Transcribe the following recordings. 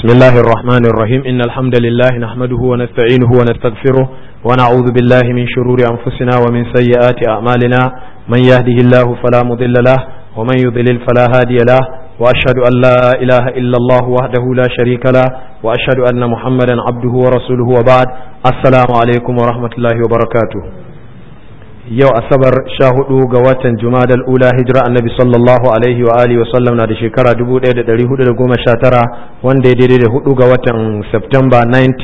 بسم الله الرحمن الرحيم إن الحمد لله نحمده ونستعينه ونستغفره ونعوذ بالله من شرور أنفسنا ومن سيئات أعمالنا من يهده الله فلا مضل له ومن يضلل فلا هادي له وأشهد أن لا إله إلا الله وحده لا شريك له وأشهد أن محمدا عبده ورسوله وبعد السلام عليكم ورحمة الله وبركاته yau asabar sha hudu ga watan jumadal ula hijira annabi sallallahu alaihi wa alihi wasallam na da shekara 1419 wanda ya daidai da hudu ga watan september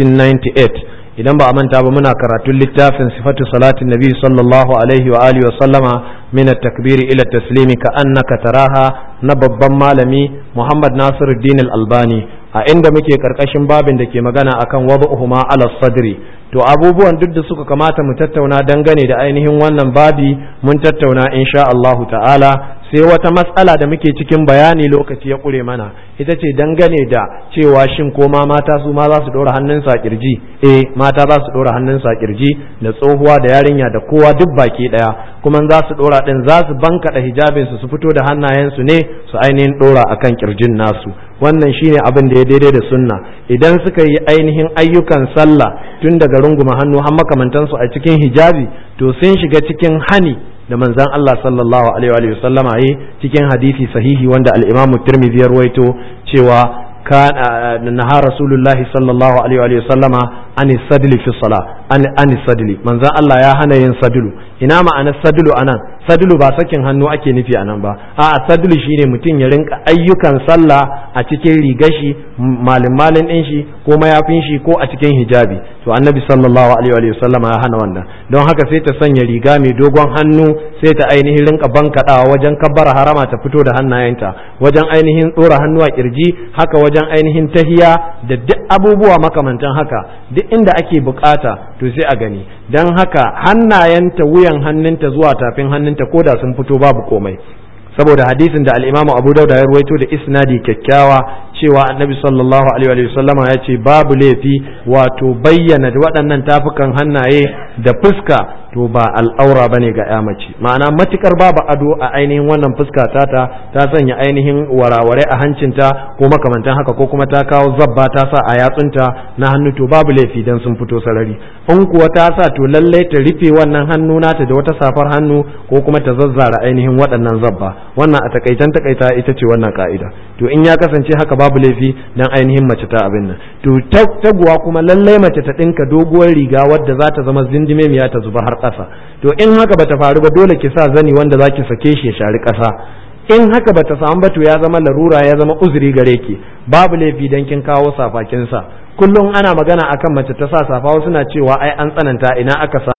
1998 idan ba a manta ba muna karatun littafin sifatu salatin nabi sallallahu alaihi wa alihi wasallama min at-takbiri ila taslimi ka annaka taraha na babban malami muhammad nasiruddin al-albani a inda muke karkashin babin da ke magana akan wad'uhuma ala sadri to abubuwan duk da suka kamata mu tattauna dangane da ainihin wannan babi mun tattauna insha Allahu ta'ala sai wata matsala da muke cikin bayani lokaci ya kure mana ita ce dangane da cewa shin ko ma mata su ma za su dora hannunsu a kirji eh mata za su dora hannunsu a kirji da tsohuwa da yarinya da kowa duk baki daya kuma za su dora din za su banka da hijabin su su fito da hannayensu ne su ainihin dora akan kirjin nasu wannan shine abin da ya daidai da sunna idan suka yi ainihin ayyukan sallah tun daga runguma hannu har makamantansu a cikin hijabi to sun shiga cikin hani da manzan Allah sallallahu alaihi wa sallama yi cikin hadisi sahihi wanda al-Imam Tirmidhi ya ruwaito cewa كان نهى رسول الله صلى الله عليه وسلم عن السدل في الصلاة عن عن السدل من ذا الله يا هنا ين سدل ina ma'anar sadulu anan sadulu ba sakin hannu ake nufi anan ba a sadulu shine mutum ya rinka ayyukan sallah a cikin rigashi malin malin din shi ko mayafin shi ko a cikin hijabi to annabi sallallahu alaihi wa sallama ya hana wannan don haka sai ta sanya riga mai dogon hannu sai ta ainihin rinka bankadawa wajen kabbara harama ta fito da hannayenta wajen ainihin tsora hannu a kirji haka wajen ainihin tahiya da duk abubuwa makamantan haka duk inda ake bukata to sai a gani don haka hannayenta wuyan hannunta zuwa tafin hannunta ko da sun fito babu komai saboda hadisin da al'imamu abu dauda ya ruwaito da isnadi kyakkyawa cewa annabi sallallahu alaihi wa sallama ya ce babu laifi wato bayyana waɗannan tafukan hannaye da fuska to ba al'aura bane ga ya mace ma'ana matukar babu ado a ainihin wannan fuska tata ta sanya ainihin waraware a hancinta ko makamantan haka ko kuma ta kawo zabba ta sa a yatsunta na hannu to babu laifi dan sun fito sarari in kuwa ta sa to lallai ta rufe wannan hannu nata da wata safar hannu ko kuma ta zazzara ainihin waɗannan zabba wannan a takaitan takaita ita ce wannan ka'ida to in ya kasance haka babu laifi dan ainihin mace ta abin nan to taguwa kuma lallai mace ta ɗinka doguwar riga wadda za ta zama zindimemiya ta zuba har ƙasa to in haka bata faru ba dole ki sa zani wanda zaki sake shi ya shari ƙasa in haka bata samu ba to ya zama larura ya zama uzuri gare ki babu laifi dan kin kawo safakin sa kullum ana magana akan mace ta sa safa wasu na cewa ai an tsananta ina aka sa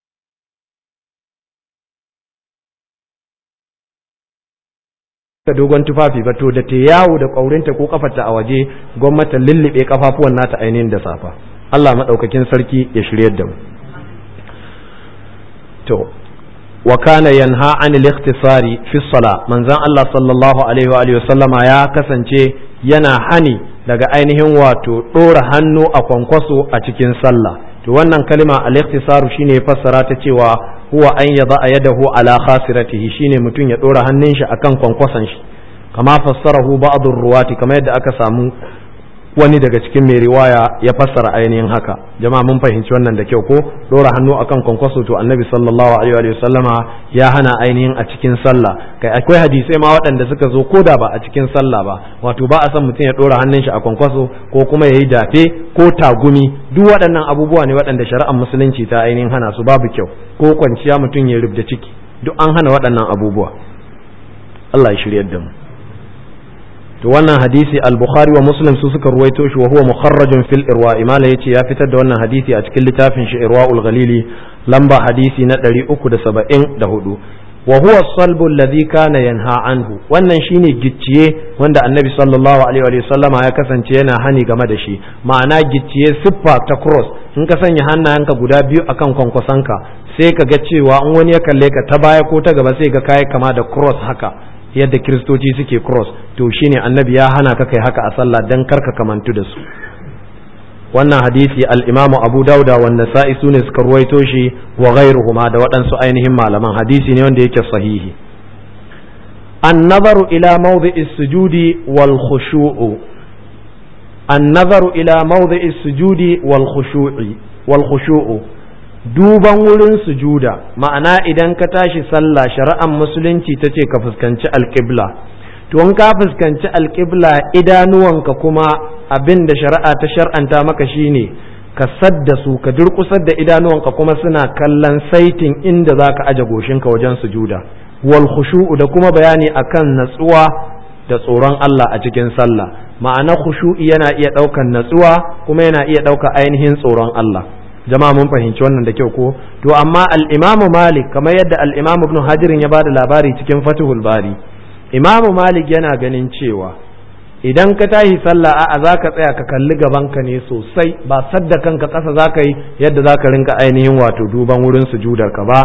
ta dogon tufafi ba to da ta yawo da ƙaurinta ko kafarta a waje gwamnati lullube kafafuwan nata ainihin da safa Allah madaukakin sarki ya shiryar da mu to wa kana yanha an al-ikhtisari fi sala manzon Allah sallallahu alaihi wa alihi wasallama ya kasance yana hani daga ainihin wato dora hannu a kwankwaso a cikin sallah to wannan kalma al-ikhtisaru shine fassara ta cewa huwa an yada yadahu ala khasiratihi shine mutum ya dora hannun shi akan kwankwason shi kama fassarahu ba'd ruwati kamar yadda aka samu wani daga cikin mai riwaya ya fassara ainihin haka jama'a mun fahimci wannan da kyau ko dora hannu akan kwankwaso to annabi sallallahu alaihi wa sallama ya hana ainihin a cikin sallah kai akwai hadisai ma waɗanda suka zo ko da ba a cikin sallah ba wato ba a san mutum ya dora hannun shi a kwankwaso ko kuma yayi dafe ko tagumi duk waɗannan abubuwa ne waɗanda shari'ar musulunci ta ainihin hana su babu kyau ko kwanciya mutum ya rubda ciki duk an hana waɗannan abubuwa Allah ya shiryar da mu to wannan hadisi al-bukhari wa muslim su suka ruwaito shi wa huwa mukharrajun fil irwa imala yace ya fitar da wannan hadisi a cikin littafin shi irwaul ghalili lamba hadisi na 374 wa huwa salbu alladhi kana yanha anhu wannan shine gicciye wanda annabi sallallahu alaihi wa sallama ya kasance yana hani game da shi ma'ana gicciye siffa ta cross in ka sanya hannayenka guda biyu akan kwankwasanka sai ka ga cewa in wani ya kalle ka ta baya ko ta gaba sai ga kai kama da cross haka yadda kiristoci suke cross to shine annabi ya hana ka kai haka a sallah dan karka kamantu da su wannan hadisi al-imamu abu dauda wa nasa'i sune suka ruwaito shi wa ghairuhuma da waɗansu ainihin malaman hadisi ne wanda yake sahihi an nazaru ila mawdi'is sujudi wal khushu'u النظر إلى موضع السجود والخشوع والخشوع duban wurin sujuda ma'ana idan ka tashi sallah shari'ar musulunci ta ce ka fuskanci alƙibla to in ka fuskanci alƙibla idanuwanka kuma abin da shari'a ta shar'anta maka shine ka sadda su ka durƙusar da idanuwanka kuma suna kallon saitin inda za ka aje goshinka wajen sujuda wal khushu'u da kuma bayani akan natsuwa da tsoron Allah a cikin sallah ma'ana khushu'i yana iya ɗaukan natsuwa kuma yana iya ɗauka ainihin tsoron Allah jama'a mun fahimci wannan da kyau ko to amma al-Imam Malik kamar yadda al-Imam Ibn Hajar ya bada labari cikin Fathul Bari Imam Malik yana ganin cewa idan ka tashi sallah a'a za ka tsaya ka kalli gabanka ne sosai ba sadda kanka ƙasa za ka yi yadda za ka rinka ainihin wato duban wurin sujudar ka ba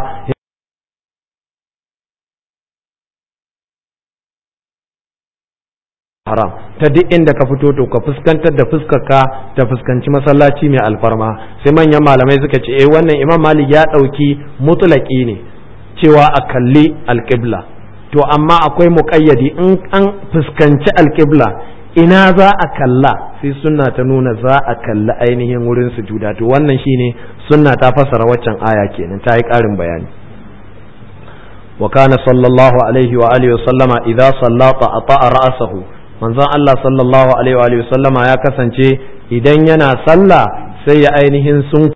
haram ta duk inda ka fito to ka fuskantar da fuskarka ta fuskanci masallaci mai alfarma sai manyan malamai suka ce eh wannan imam malik ya ɗauki mutulaki ne cewa a kalli alƙibla to amma akwai muƙayyadi in an fuskanci alƙibla ina za a kalla sai sunna ta nuna za a kalli ainihin wurin sujuda to wannan shine sunna ta fasara waccan aya kenan ta yi ƙarin bayani wa kana sallallahu alaihi wa alihi wa sallama idza sallata ata'a ra'sahu manzon Allah sallallahu alaihi wa alihi wa sallama ya kasance idan yana sallah sai ya ainihin sun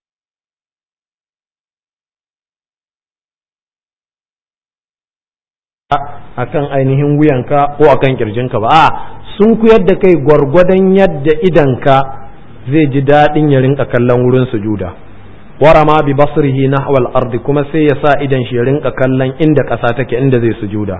akan ainihin wuyanka ko akan kirjinka ba a sun kuyar da kai gwargwadon yadda idanka zai ji daɗin ya rinka kallon wurin sujuda warama bi basrihi nahwal ardi kuma sai ya sa idan shi ya rinka kallon inda ƙasa take inda zai sujuda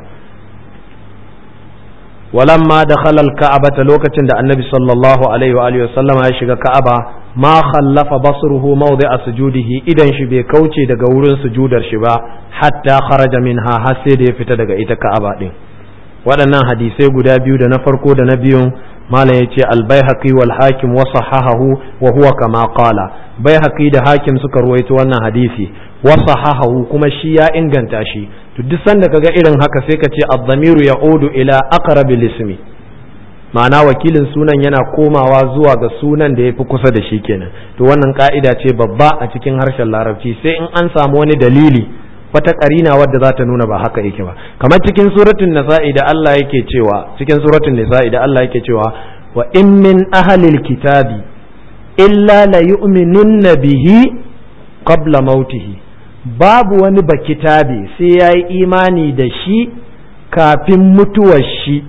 walamma dakhala al-ka'bata lokacin da annabi sallallahu alaihi wa alihi ya shiga ka'aba ma khallafa basruhu mawdi'a sujudihi idan shi bai kauce daga wurin sujudar shi ba hatta kharaja minha har sai da ya fita daga ita ka'aba din waɗannan hadisai guda biyu da na farko da na biyun malam ya ce albayhaqi wal hakim wa sahahahu wa huwa kama qala bayhaqi da hakim suka ruwaito wannan hadisi wa sahahahu kuma shi ya inganta shi to duk sanda kaga irin haka sai ka ce ad-damiru ya'udu ila aqrabil ismi ma'ana wakilin sunan yana komawa zuwa ga sunan da ya fi kusa da shi kenan to wannan ka'ida ce babba a cikin harshen larabci sai in an samu wani dalili wata karina wadda za ta nuna ba haka yake ba kamar cikin suratun nisa'i da Allah yake cewa cikin suratun nisa'i da Allah yake cewa wa in min ahlil kitabi illa la yu'minunna bihi qabla mautihi babu wani bakitabi sai yayi imani da shi kafin mutuwar shi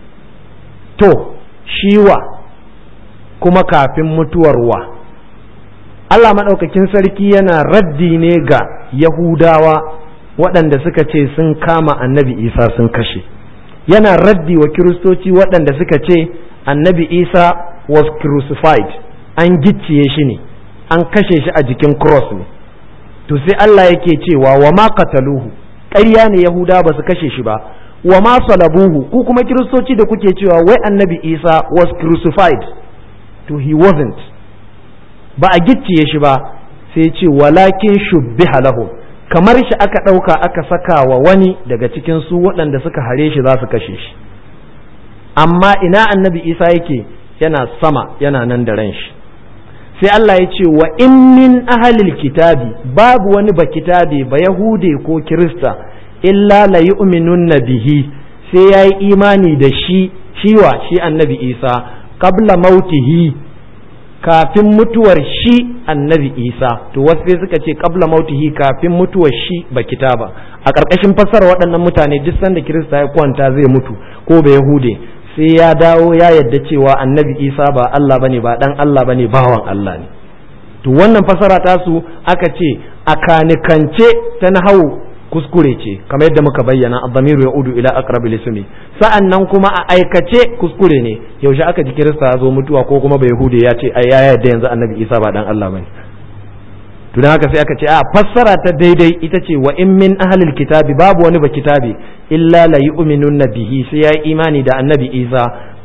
to shiwa kuma kafin mutuwar wa Allah maɗaukakin sarki yana raddi ne ga Yahudawa waɗanda suka ce sun kama annabi Isa sun kashe yana raddi wa Kiristoci waɗanda suka ce annabi Isa was crucified an gicciye shi ne an kashe shi a jikin cross ne to sai Allah yake cewa wa ma qataluhu ƙarya ne Yahudawa ba su kashe shi ba wa ma salabuhu ku kuma kiristoci da kuke cewa wai annabi isa was crucified to he wasn't ba a gicciye shi ba sai ce walakin shubbiha lahu kamar shi aka ɗauka aka saka wa wani daga cikin su waɗanda suka hare shi za su kashe shi amma ina annabi isa yake yana sama yana nan da ran shi sai Allah ya ce wa in min ahalil kitabi babu wani ba kitabi ba yahude ko kirista illa la yu'minunna bihi sai yayi imani da shi shiwa shi annabi Isa qabla mautihi kafin mutuwar shi annabi Isa to wasu sai suka ce qabla mautihi kafin mutuwar shi ba kitaba a ƙarƙashin fassara waɗannan mutane duk sanda Kirista ya kwanta zai mutu ko ba Yahude sai ya dawo ya yadda cewa annabi Isa ba Allah bane ba dan Allah bane bawan Allah ne to wannan fassara tasu aka ce a kanikance ta nahawu kuskure ce kamar yadda muka bayyana ad-damiru yaudu ila aqrabil ismi sa'annan kuma a aikace kuskure ne yaushe aka ji kirista ya zo mutuwa ko kuma bai hude ya ce ai ya yadda yanzu annabi isa ba dan Allah bane to dan haka sai aka ce a fassara ta daidai ita ce wa in min ahlil kitabi babu wani ba kitabi illa la yu'minunna bihi sai ya imani da annabi isa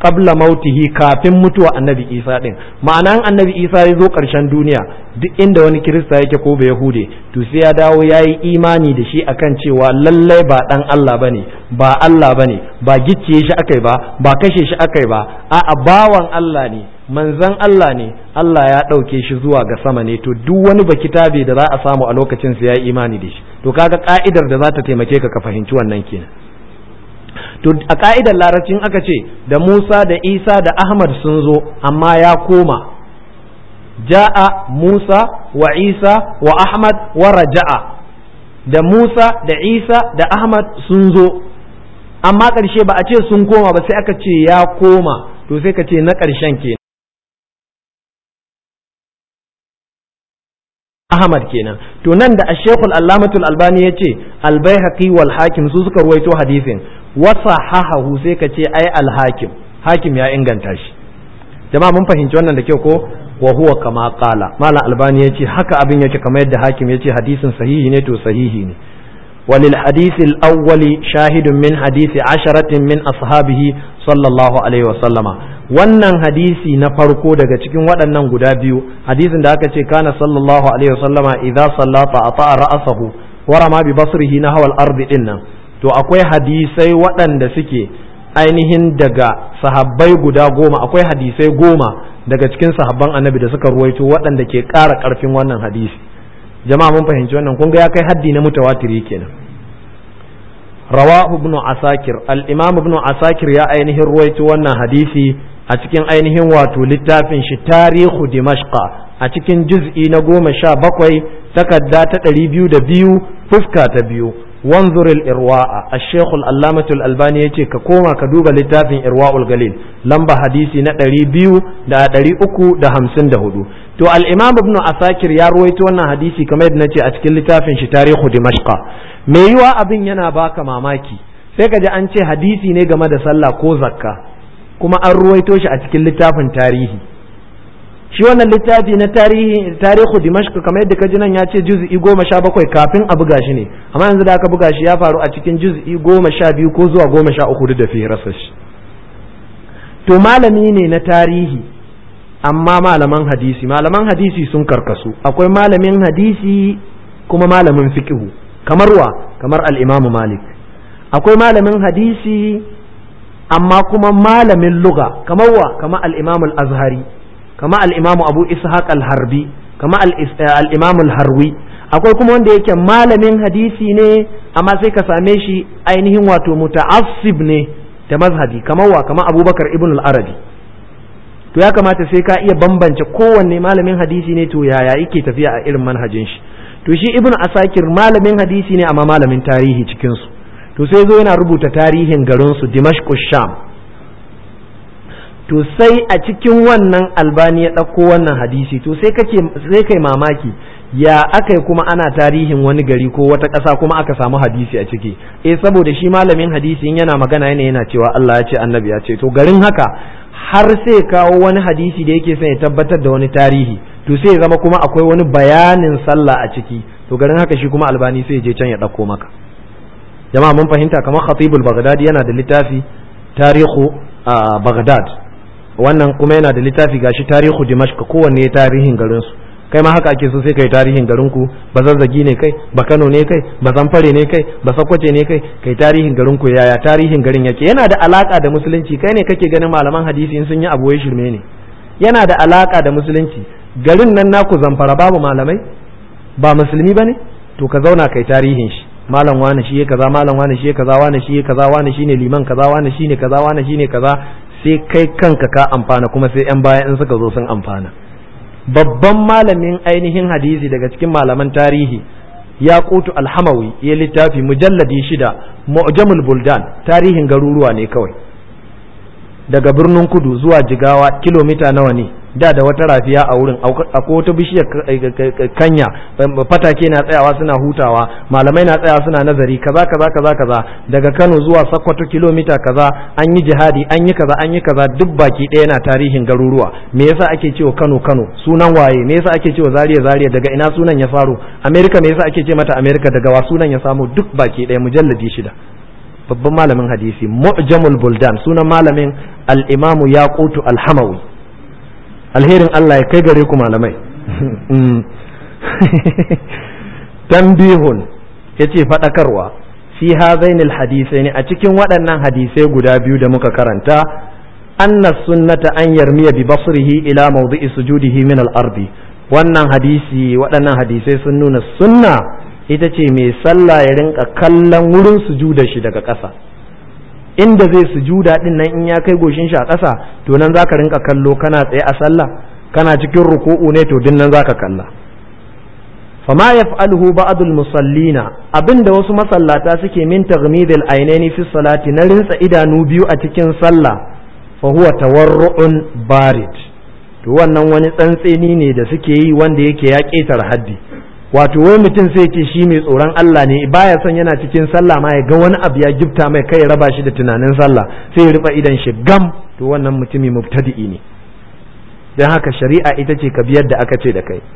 qabla mautihi kafin mutuwa annabi isa din ma'anan annabi isa ya zo ƙarshen duniya duk inda wani kirista yake ko ba yahude to sai ya dawo ya yi imani da shi akan cewa lallai ba dan Allah bane ba Allah bane ba gicciye shi akai ba ba kashe shi akai ba a'a bawan Allah ne manzan Allah ne Allah ya ɗauke shi zuwa ga sama ne to duk wani baki tabe da za a samu a lokacin sa ya yi imani da shi to kaga ka'idar da za ta taimake ka ka fahimci wannan kenan to a ka'idar larabcin aka ce da Musa da Isa da Ahmad sun zo amma ya koma ja'a Musa wa Isa wa Ahmad wa raja'a da Musa da Isa da Ahmad sun zo amma ƙarshe ba a ce sun koma ba sai aka ce ya koma to sai ka ce na ƙarshen ke Ahmad kenan to nan da Ashekul Allamatul Albani ya ce Albaihaqi wal Hakim su suka ruwaito hadisin wasa hahahu sai ka ce ai al-Hakim Hakim ya inganta shi jama'a mun fahimci wannan da kyau ko wa huwa kama qala malam Albani ya ce haka abin yake kamar yadda Hakim ya ce hadisin sahihi ne to sahihi ne وللحديث الأول شاهد من حديث عشرة من أصحابه صلى الله عليه وسلم wannan hadisi na farko daga cikin waɗannan guda biyu hadisin da aka ce kana sallallahu alaihi wasallama idza sallata ata'a ra'sahu wa rama bi basrihi na hawal ardi din nan to akwai hadisai waɗanda suke ainihin daga sahabbai guda goma akwai hadisai goma daga cikin sahabban annabi da suka ruwaito waɗanda ke ƙara ƙarfin wannan hadisi jama'a mun fahimci wannan kun ga ya kai haddi na mutawatiri kenan rawahu ibn asakir al-imam ibn asakir ya ainihin ruwaito wannan hadisi a cikin ainihin wato littafin shi tarihu dimashqa a cikin juz'i na goma sha bakwai takarda ta ɗari biyu da biyu fuska ta biyu wanzur irwa'a ash-shaykh al-allamah al-albani yace ka koma ka duba littafin irwa'ul galil lamba hadisi na ɗari biyu da ɗari uku da hamsin da hudu to al-imam ibn asakir ya ruwaito wannan hadisi kamar yadda nace a cikin littafin shi tarihu dimashqa me yiwa abin yana baka mamaki sai ka ji an ce hadisi ne game da sallah ko zakka kuma an ruwaito shi a cikin littafin tarihi shi wannan littafi na tarihi tarihu dimashq kamar yadda kaji nan ya ce juz'i goma sha bakwai kafin a buga shi ne amma yanzu da aka buga shi ya faru a cikin juz'i goma sha biyu ko zuwa goma sha uku da fi rasa shi to malami ne na tarihi amma malaman hadisi malaman hadisi sun karkasu akwai malamin hadisi kuma malamin fiqhu kamar wa kamar al-imamu malik akwai malamin hadisi amma kuma malamin luga kamar wa kamar al-imamu al-azhari kama al'imamu abu ishaq al-harbi kama al'imamu al-harwi akwai kuma wanda yake malamin hadisi ne amma sai ka same shi ainihin wato muta'assib ne da mazhabi kamar wa kama abubakar ibn al-arabi to ya kamata sai ka iya bambance kowanne malamin hadisi ne to yaya yake tafiya a irin manhajin shi to shi ibn asakir malamin hadisi ne amma malamin tarihi cikin su to sai zo yana rubuta tarihin garin su dimashq sham to sai a cikin wannan albani ya ɗauko wannan hadisi to sai kake sai kai mamaki ya aka kuma ana tarihin wani gari ko wata ƙasa kuma aka samu hadisi a ciki eh saboda shi malamin hadisi in yana magana yana yana cewa Allah ya ce annabi ya ce to garin haka har sai kawo wani hadisi da yake son ya tabbatar da wani tarihi to sai zama kuma akwai wani bayanin sallah a ciki to garin haka shi kuma albani sai je can ya ɗauko maka jama'a mun fahimta kamar khatibul baghdadi yana da littafi tarihu baghdad wannan kuma yana da littafi gashi tarihu dimashq kowanne tarihin garin su kai ma haka ake so sai kai tarihin garin ku ba zazzagi ne kai ba Kano ne kai ba Zamfare ne kai ba Sokoto ne kai kai tarihin garin ku yaya tarihin garin yake yana da alaka da musulunci kai ne kake ganin malaman hadisi in sun yi abu shirme ne yana da alaka da musulunci garin nan naku Zamfara babu malamai ba musulmi bane to ka zauna kai tarihin shi malam wani shi kaza malam wani shi kaza wani shi kaza wani shine liman kaza wani shine kaza wani shine kaza sai kai kanka ka amfana kuma sai 'yan baya in suka zo sun amfana babban malamin ainihin hadisi daga cikin malaman tarihi ya kutu alhamawi ya littafi mujalladi shida mu'jamul buldan tarihin garuruwa ne kawai daga birnin kudu zuwa jigawa kilomita nawa ne da da wata rafiya a wurin akwai wata bishiyar kanya fatake na tsayawa suna hutawa malamai na tsayawa suna nazari kaza kaza kaza kaza daga Kano zuwa Sokoto kilomita kaza an yi jihadi an yi kaza an yi kaza duk baki ɗaya na tarihin garuruwa me yasa ake cewa Kano Kano sunan waye me yasa ake cewa Zaria Zaria daga ina sunan ya faro America me yasa ake ce mata America daga wa sunan ya samu duk baki ɗaya mujalladi shida babban malamin hadisi mu'jamul buldan sunan malamin al-imamu yaqutu al-hamawi alherin Allah ya kai gare ku malamai tambihun yace fadakarwa fi hadainil hadisai ne a cikin waɗannan hadisai guda biyu da muka karanta anna sunnata an yarmiya bi basrihi ila mawdi'i sujudihi min al-ardi wannan hadisi waɗannan hadisai sun nuna sunna ita ce mai sallah ya rinka kallon wurin sujuda shi daga ƙasa inda zai sujuda din nan in ya kai goshin shi a ƙasa to nan zaka rinka kallo kana tsaye a sallah kana cikin ruku'u ne to din nan zaka kalla fama yaf'aluhu ba'dul musallina abinda wasu masallata suke min taghmidil ainaini fi salati na rinsa idanu biyu a cikin sallah fa huwa tawarru'un barid to wannan wani tsantseni ne da suke yi wanda yake ya ƙetar haddi wato wai mutum sai ce shi mai tsoron Allah ne baya son yana cikin sallah ma ya ga wani abu ya gifta mai kai ya raba shi da tunanin sallah sai ya rufe idan shi gam to wannan mutumi mubtadi'i ne dan haka shari'a ita ce ka biyar da aka ce da kai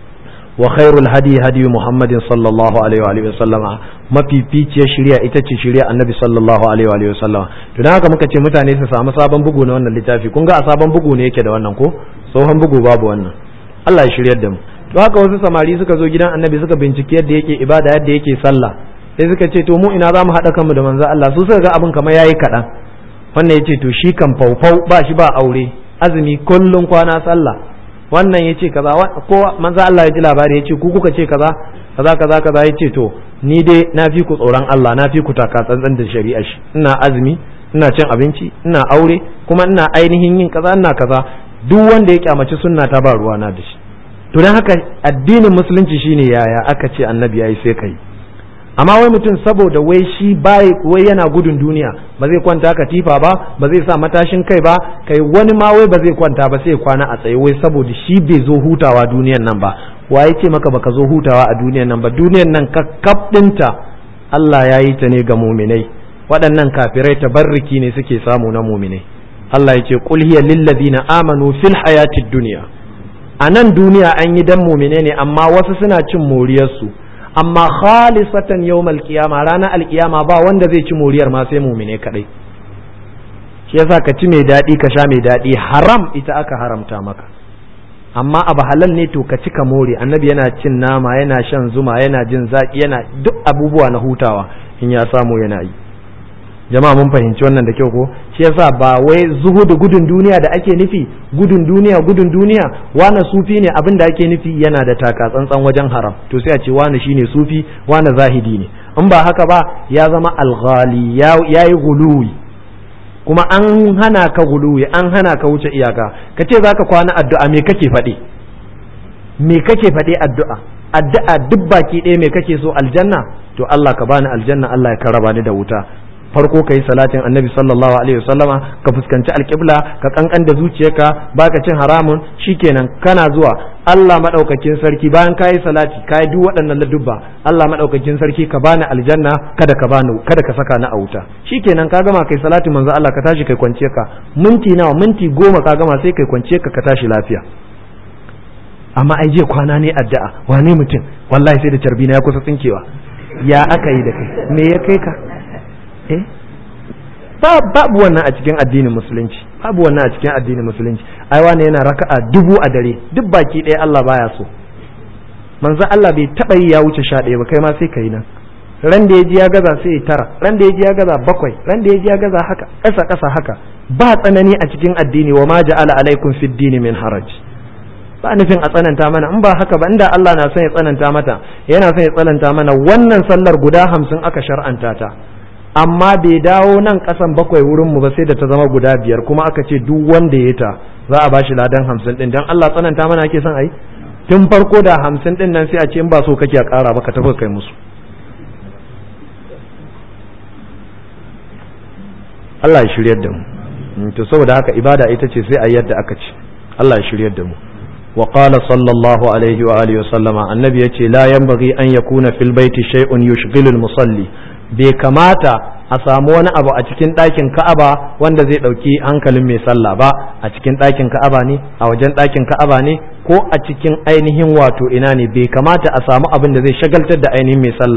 wa khairul hadi hadi muhammadin sallallahu alaihi wa alihi wasallama mafificiyar shari'a ita ce shari'a annabi sallallahu alaihi wa alihi wasallama to dan haka muka ce mutane su samu sabon bugu na wannan littafi kun ga a sabon bugu ne yake da wannan ko tsohon bugu babu wannan Allah ya shiryar da mu to haka wasu samari suka zo gidan annabi suka binciki yadda yake ibada yadda yake sallah sai suka ce to mu ina za mu haɗa kanmu da manzo Allah su suka ga abin kamar yayi kaɗan wannan ya ce to shi kan faufau ba shi ba aure azumi kullun kwana sallah wannan ya ce kaza ko manzo Allah ya ji labari ya ce ku kuka ce kaza kaza kaza kaza ya ce to ni dai na fi ku tsoron Allah na fi ku taka tsantsan da shari'a shi ina azumi ina cin abinci ina aure kuma ina ainihin yin kaza ina kaza duk wanda ya kyamaci sunna ta ba ruwa na da shi to don haka addinin musulunci shine yaya aka ce annabi yayi sai kai amma wai mutum saboda wai shi bai wai yana gudun duniya ba zai kwanta katifa ba ba zai sa matashin kai ba kai wani ma wai ba zai kwanta ba sai kwana a tsaye wai saboda shi bai zo hutawa duniyan nan ba wa ce maka baka zo hutawa a duniyan nan ba duniyan nan kakkaf dinta Allah ya yi ta ne ga muminai waɗannan kafirai tabarriki ne suke samu na muminai Allah ya ce qul hiya lil ladina amanu fil hayatid dunya a nan duniya an yi dan mumine ne amma wasu suna cin moriyarsu amma khalisatan yawmal qiyama ranar alkiyama ba wanda zai ci moriyar ma sai mumine kadai shi yasa ka ci mai daɗi ka sha mai daɗi haram ita aka haramta maka amma abu halal ne to ka ci ka more annabi yana cin nama yana shan zuma yana jin zaki yana duk abubuwa na hutawa in ya samu yana yi jama'a mun fahimci wannan da kyau ko shi yasa ba wai zuhudu gudun duniya da ake nufi gudun duniya gudun duniya wani sufi ne abin da ake nufi yana da taka tsantsan wajen haram to sai a ce wani shine sufi wani zahidi ne in ba haka ba ya zama alghali ya yi guluwi kuma an hana ka guluwi an hana ka wuce iyaka ka ce zaka kwana addu'a me kake faɗi me kake faɗi addu'a addu'a duk baki ɗaya me kake so aljanna to Allah ka bani aljanna Allah ya karaba ni da wuta farko ka yi salatin annabi sallallahu alaihi wasallama ka fuskanci alƙibla ka kankan da zuciyarka baka cin haramun shikenan kana zuwa Allah madaukakin sarki bayan ka yi salati ka yi duk waɗannan ladubba Allah madaukakin sarki ka bani aljanna kada ka bani kada ka saka ni a wuta shikenan ka gama kai salati manzo Allah ka tashi kai kwance ka minti nawa minti goma ka gama sai kai kwance ka ka tashi lafiya amma ai je kwana ne addu'a wane mutum wallahi sai da carbina ya kusa tsinkewa ya aka yi da kai me ya kai ka eh babu wannan a cikin addinin musulunci babu wannan a cikin addinin musulunci ai wani yana raka'a dubu a dare duk baki ɗaya Allah baya so manzo Allah bai taba yi ya wuce sha ɗaya ba kai ma sai kai nan ran da ya ji ya gaza sai ya tara ran da ya ji ya gaza bakwai ran da ya ji ya gaza haka ƙasa ƙasa haka ba tsanani a cikin addini wa ma ja'ala alaikum fid dini min haraj ba nufin a tsananta mana in ba haka ba inda Allah na son ya tsananta mata yana son ya tsananta mana wannan sallar guda hamsin aka shar'anta ta amma bai dawo nan kasan bakwai wurin mu ba sai da ta zama guda biyar kuma aka ce duk wanda ya ta za a bashi ladan hamsin din dan Allah tsananta mana ake son ai tun farko da hamsin din nan sai a ce in ba so kake a ƙara ba ka tafi kai musu Allah ya shiryar da mu to saboda haka ibada ita ce sai a yadda aka ce Allah ya shiryar da mu wa qala sallallahu alaihi wa alihi wa sallama annabi yace la yanbaghi an yakuna fil baiti shay'un yushghilu al musalli bai kamata a samu wani abu a cikin ɗakin ka'aba wanda zai ɗauki hankalin mai sallah ba a cikin ɗakin ka'aba ne a wajen ɗakin ka'aba ne ko a cikin ainihin wato ina ne bai kamata a samu abin da zai shagaltar da ainihin mai sallah ba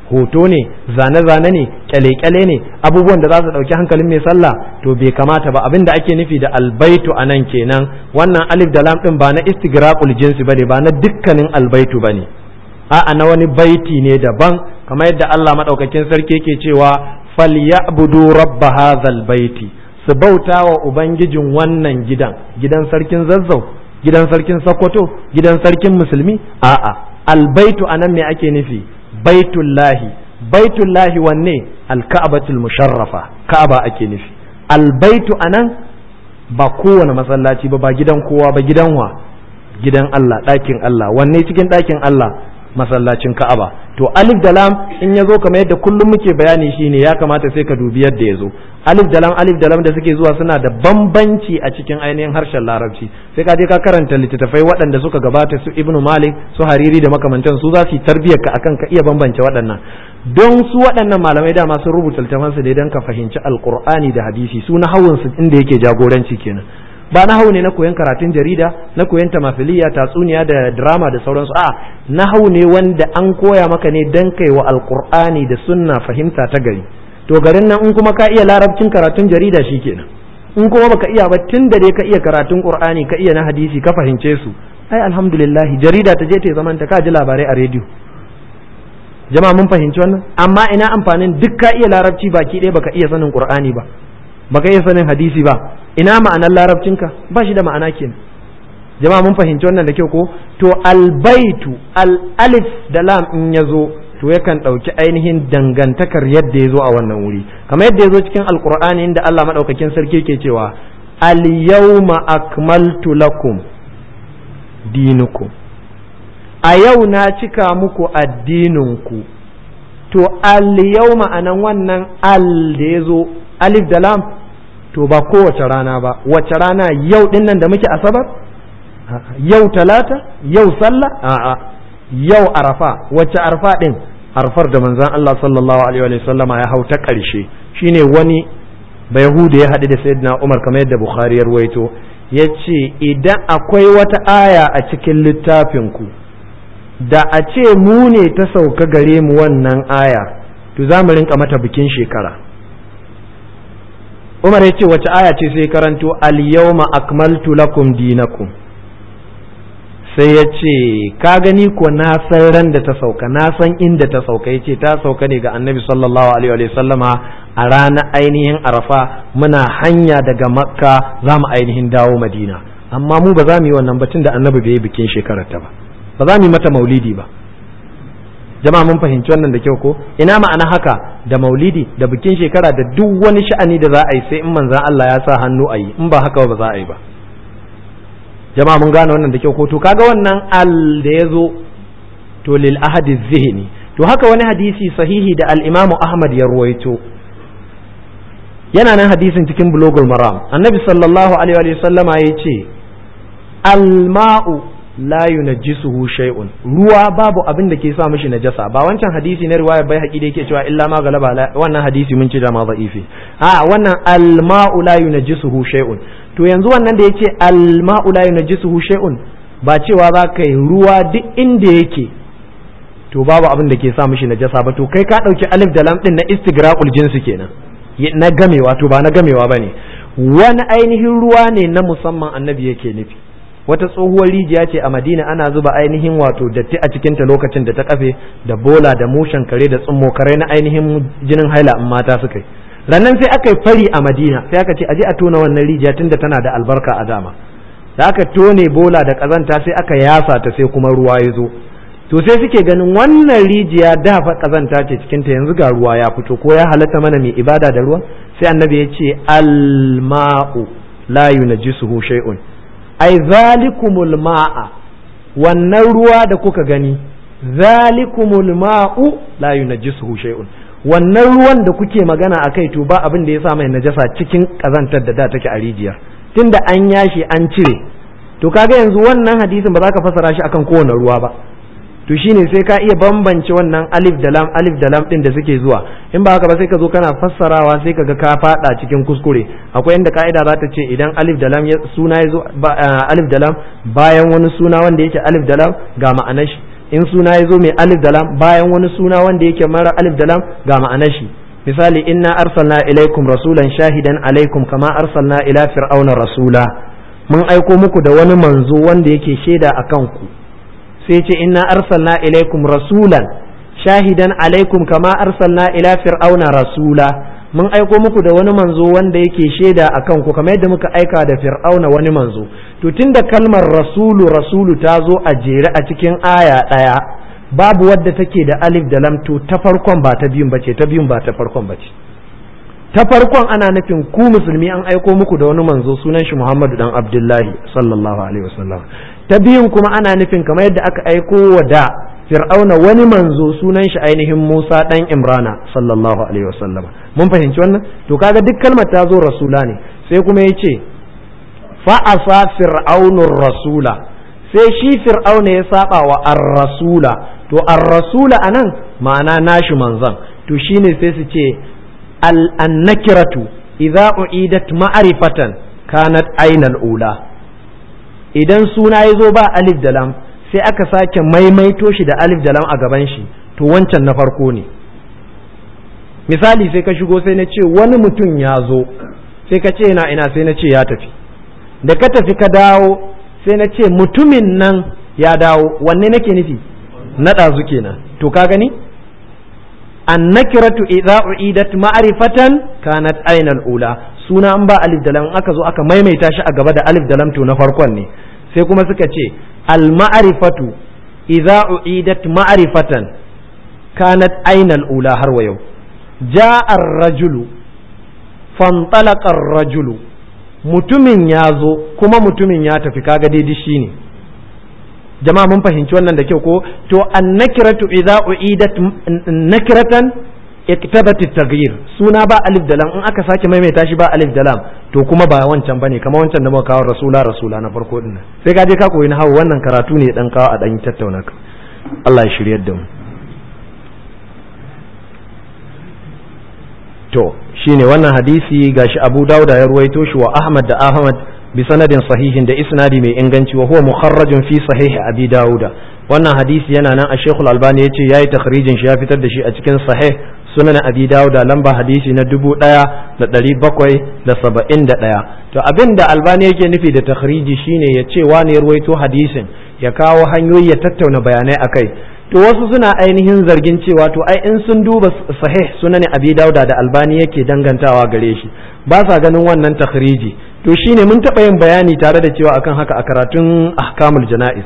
hoto ne zane-zane ne kyale-kyale ne abubuwan da za su ɗauki hankalin mai sallah to bai kamata ba abin da ake nufi da albaitu a nan kenan wannan alif da lam ɗin ba na istigraqul jinsi bane ba na dukkanin albaitu bane a'a na wani baiti ne daban kamar yadda Allah madaukakin sarki yake cewa falyabudu rabb hadzal baiti su bauta wa ubangijin wannan gidan gidan sarkin zazzau gidan sarkin sokoto gidan sarkin musulmi a'a albaitu anan me ake nufi baitullahi baitullahi wanne alka'batul musharrafa ka'aba ake nufi albaitu anan ba kowane masallaci ba ba gidan kowa ba gidan wa gidan Allah ɗakin Allah wanne cikin ɗakin Allah masallacin Ka'aba to alif da lam in ya zo kamar yadda kullum muke bayani shine ya kamata sai ka dubi yadda ya zo alif da lam alif da lam da suke zuwa suna da bambanci a cikin ainihin harshen larabci sai ka je ka karanta littattafai waɗanda suka gabata su ibnu malik su hariri da makamantan su za su yi tarbiyyar ka akan ka iya bambance waɗannan don su waɗannan malamai dama sun rubuta littafan su ne don ka fahimci alqur'ani da hadisi su na hawun su inda yake jagoranci kenan ba na hau ne na koyon karatun jarida na koyon tamafiliya tatsuniya da drama da sauransu a na hau ne wanda an koya maka ne dan kai wa alqur'ani da sunna fahimta ta gari to garin nan in kuma ka iya larabcin karatun jarida shikenan in kuma baka iya ba tun da dai ka iya karatun qur'ani ka iya na hadisi ka fahimce su ai alhamdulillah jarida ta je ta zaman ta ka ji labarai a rediyo jama'a mun fahimci wannan amma ina amfanin duk ka iya larabci baki ɗaya baka iya sanin qur'ani ba baka iya sanin hadisi ba ina ma'anar larabcinka ba shi da ma'ana kenan jama'a mun fahimci wannan da kyau ko to albaitu al alif da lam in ya zo to yakan ɗauki ainihin dangantakar yadda ya zo a wannan wuri kamar yadda ya zo cikin alkur'ani inda Allah maɗaukakin sarki ke cewa al yawma akmaltu lakum dinukum a yau na cika muku addininku to al yawma anan wannan al da ya zo alif da lam to ba kowace rana ba wace rana yau din nan da muke asabar yau talata yau sallah a'a yau arafa wace arfa din arfar da manzon Allah sallallahu alaihi wa sallama ya hau ta ƙarshe shine wani bayahuda ya haɗu da sayyidina Umar kamar yadda Bukhari ya ruwaito ya ce idan akwai wata aya a cikin littafin ku da a ce mu ne ta sauka gare mu wannan aya to za mu rinka mata bikin shekara Umar ya ce wace aya ce sai karanto al-yawma akmaltu lakum dinakum sai ya ce ka gani ko na san ran da ta sauka na san inda ta sauka ya ce ta sauka ne ga annabi sallallahu alaihi wa sallama a ranar ainihin arafa muna hanya daga makka za mu ainihin dawo madina amma mu ba za mu yi wannan batun da annabi bai yi bikin shekarar ta ba ba za mu yi mata maulidi ba jama'a mun fahimci wannan da kyau ko ina ma'ana haka da maulidi da bikin shekara da duk wani sha'ani da za a yi sai in manzan Allah ya sa hannu a yi in ba haka ba za a yi ba jama'a mun gane wannan da kyau ko to kaga wannan al da ya zo to lil ahadi zihni to haka wani hadisi sahihi da al-imamu ahmad ya ruwaito yana nan hadisin cikin bulogul maram annabi sallallahu alaihi wa sallama ya ce al-ma'u la yunajjisuhu shay'un ruwa babu abin da ke sa mishi najasa ba wancan hadisi na riwaya bai haƙi da yake cewa illa ma galaba wannan hadisi mun ci da ma da'ifi a wannan al-ma'u la yunajjisuhu shay'un to yanzu wannan da yace al-ma'u la yunajjisuhu shay'un ba cewa za ka yi ruwa duk inda yake to babu abin da ke sa mishi najasa ba to kai ka dauki alif da lam din na istigraqul jinsi kenan na gamewa to ba na gamewa bane wani ainihin ruwa ne na musamman annabi yake nufi wata tsohuwar rijiya ce a madina ana zuba ainihin wato datti a cikinta lokacin da ta kafe da bola da mushen kare da tsummo kare na ainihin jinin haila in mata suka yi rannan sai aka yi fari a madina sai aka ce aje a tona wannan rijiya tunda tana da albarka a dama da aka tone bola da kazanta sai aka yasa ta sai kuma ruwa ya zo to sai suke ganin wannan rijiya da fa kazanta ce cikinta yanzu ga ruwa ya fito ko ya halatta mana mai ibada da ruwa sai annabi ya ce alma'u la yunajjisuhu shay'un ai zalikumul ma'a wannan ruwa da kuka gani zalikumul ma'u la yunajjisuhu shay'un wannan ruwan da kuke magana akai to ba abin da ya sa mai najasa cikin kazantar da da take a rijiyar tunda an yashi an cire to kaga yanzu wannan hadisin ba za ka fasara shi akan kowane ruwa ba to shine sai ka iya bambance wannan alif da lam alif da lam din da suke zuwa in ba haka ba sai ka zo kana fassarawa sai ka ga ka fada cikin kuskure akwai inda ka'ida za ta ce idan alif da lam suna ya zo alif da lam bayan wani suna wanda yake alif da lam ga ma'anar shi in suna ya zo mai alif da lam bayan wani suna wanda yake mara alif da lam ga ma'anar shi misali inna arsalna ilaikum rasulan shahidan alaikum kama arsalna ila fir'auna rasula mun aiko muku da wani manzo wanda yake shaida akan ku sai ce inna arsalna ilaikum rasulan shahidan alaikum kama arsalna ila fir'auna rasula mun aiko muku da wani manzo wanda yake shaida akan ku kamar yadda muka aika da fir'auna wani manzo to tunda kalmar rasulu rasulu ta zo a jere a cikin aya ɗaya babu wadda take da alif da lam to ta farkon ba ta biyun bace ta biyun ba ta farkon bace ta farkon ana nufin ku musulmi an aiko muku da wani manzo sunan shi Muhammadu dan Abdullahi sallallahu alaihi wasallam ta biyun kuma ana nufin kamar yadda aka aiko wa da fir'auna wani manzo sunan shi ainihin Musa dan Imrana sallallahu alaihi wasallam mun fahimci wannan to kaga duk kalmar ta zo rasula ne sai kuma yace fa asa fir'aunur rasula sai shi fir'auna ya saba wa ar-rasula to ar-rasula anan ma'ana nashi manzon to shine sai su ce al-annakiratu idza u'idat ma'rifatan kanat ainal ula idan suna ya zo ba alif da lam sai aka sake maimaito shi da alif da lam a gaban shi to wancan na farko ne misali sai ka shigo sai na ce wani mutum ya zo sai ka ce na ina sai na ce ya tafi da ka tafi ka dawo sai na ce mutumin nan ya dawo wanne nake nufi na ɗazu kenan to ka gani annakiratu idza uidat ma'rifatan kanat ainal ula suna an ba alif da lam aka zo aka maimaita shi a gaba da alif da lam to na farkon ne sai kuma suka ce al ma'rifatu idza uidat ma'rifatan kanat ainal ula har wa yau ja'a ar-rajulu fantalaqa ar-rajulu mutumin ya zo kuma mutumin ya tafi kaga daidai shine jama'a mun fahimci wannan da kyau ko to annakiratu idza uidat nakiratan iktabat at-taghyir suna ba alif da lam in aka sake maimaita shi ba alif da lam to kuma ba wancan bane kamar wancan da muka kawo rasula rasula na farko din sai ka je ka koyi na hawo wannan karatu ne dan kawo a dan tattauna ka Allah ya shiryar da mu to shine wannan hadisi gashi Abu Dawud ya ruwaito shi wa Ahmad da Ahmad bi sanadin sahihin da isnadi mai inganci wa huwa mukharrajun fi sahih Abi Dawud wannan hadisi yana nan a Sheikh Al-Albani yace yayi takhrijin shi ya fitar da shi a cikin sahih sunan Abi Dawud lamba hadisi na dubu ɗaya da ɗari bakwai da saba'in da ɗaya to abin da Albani yake nufi da takhriji shine ya ce wani ya ruwaito hadisin ya kawo hanyoyi ya tattauna bayanai akai to wasu suna ainihin zargin cewa to ai in sun duba sahih sunan abi dauda da albani yake dangantawa gare shi ba sa ganin wannan takhriji to shine mun taɓa yin bayani tare da cewa akan haka a karatun ahkamul jana'iz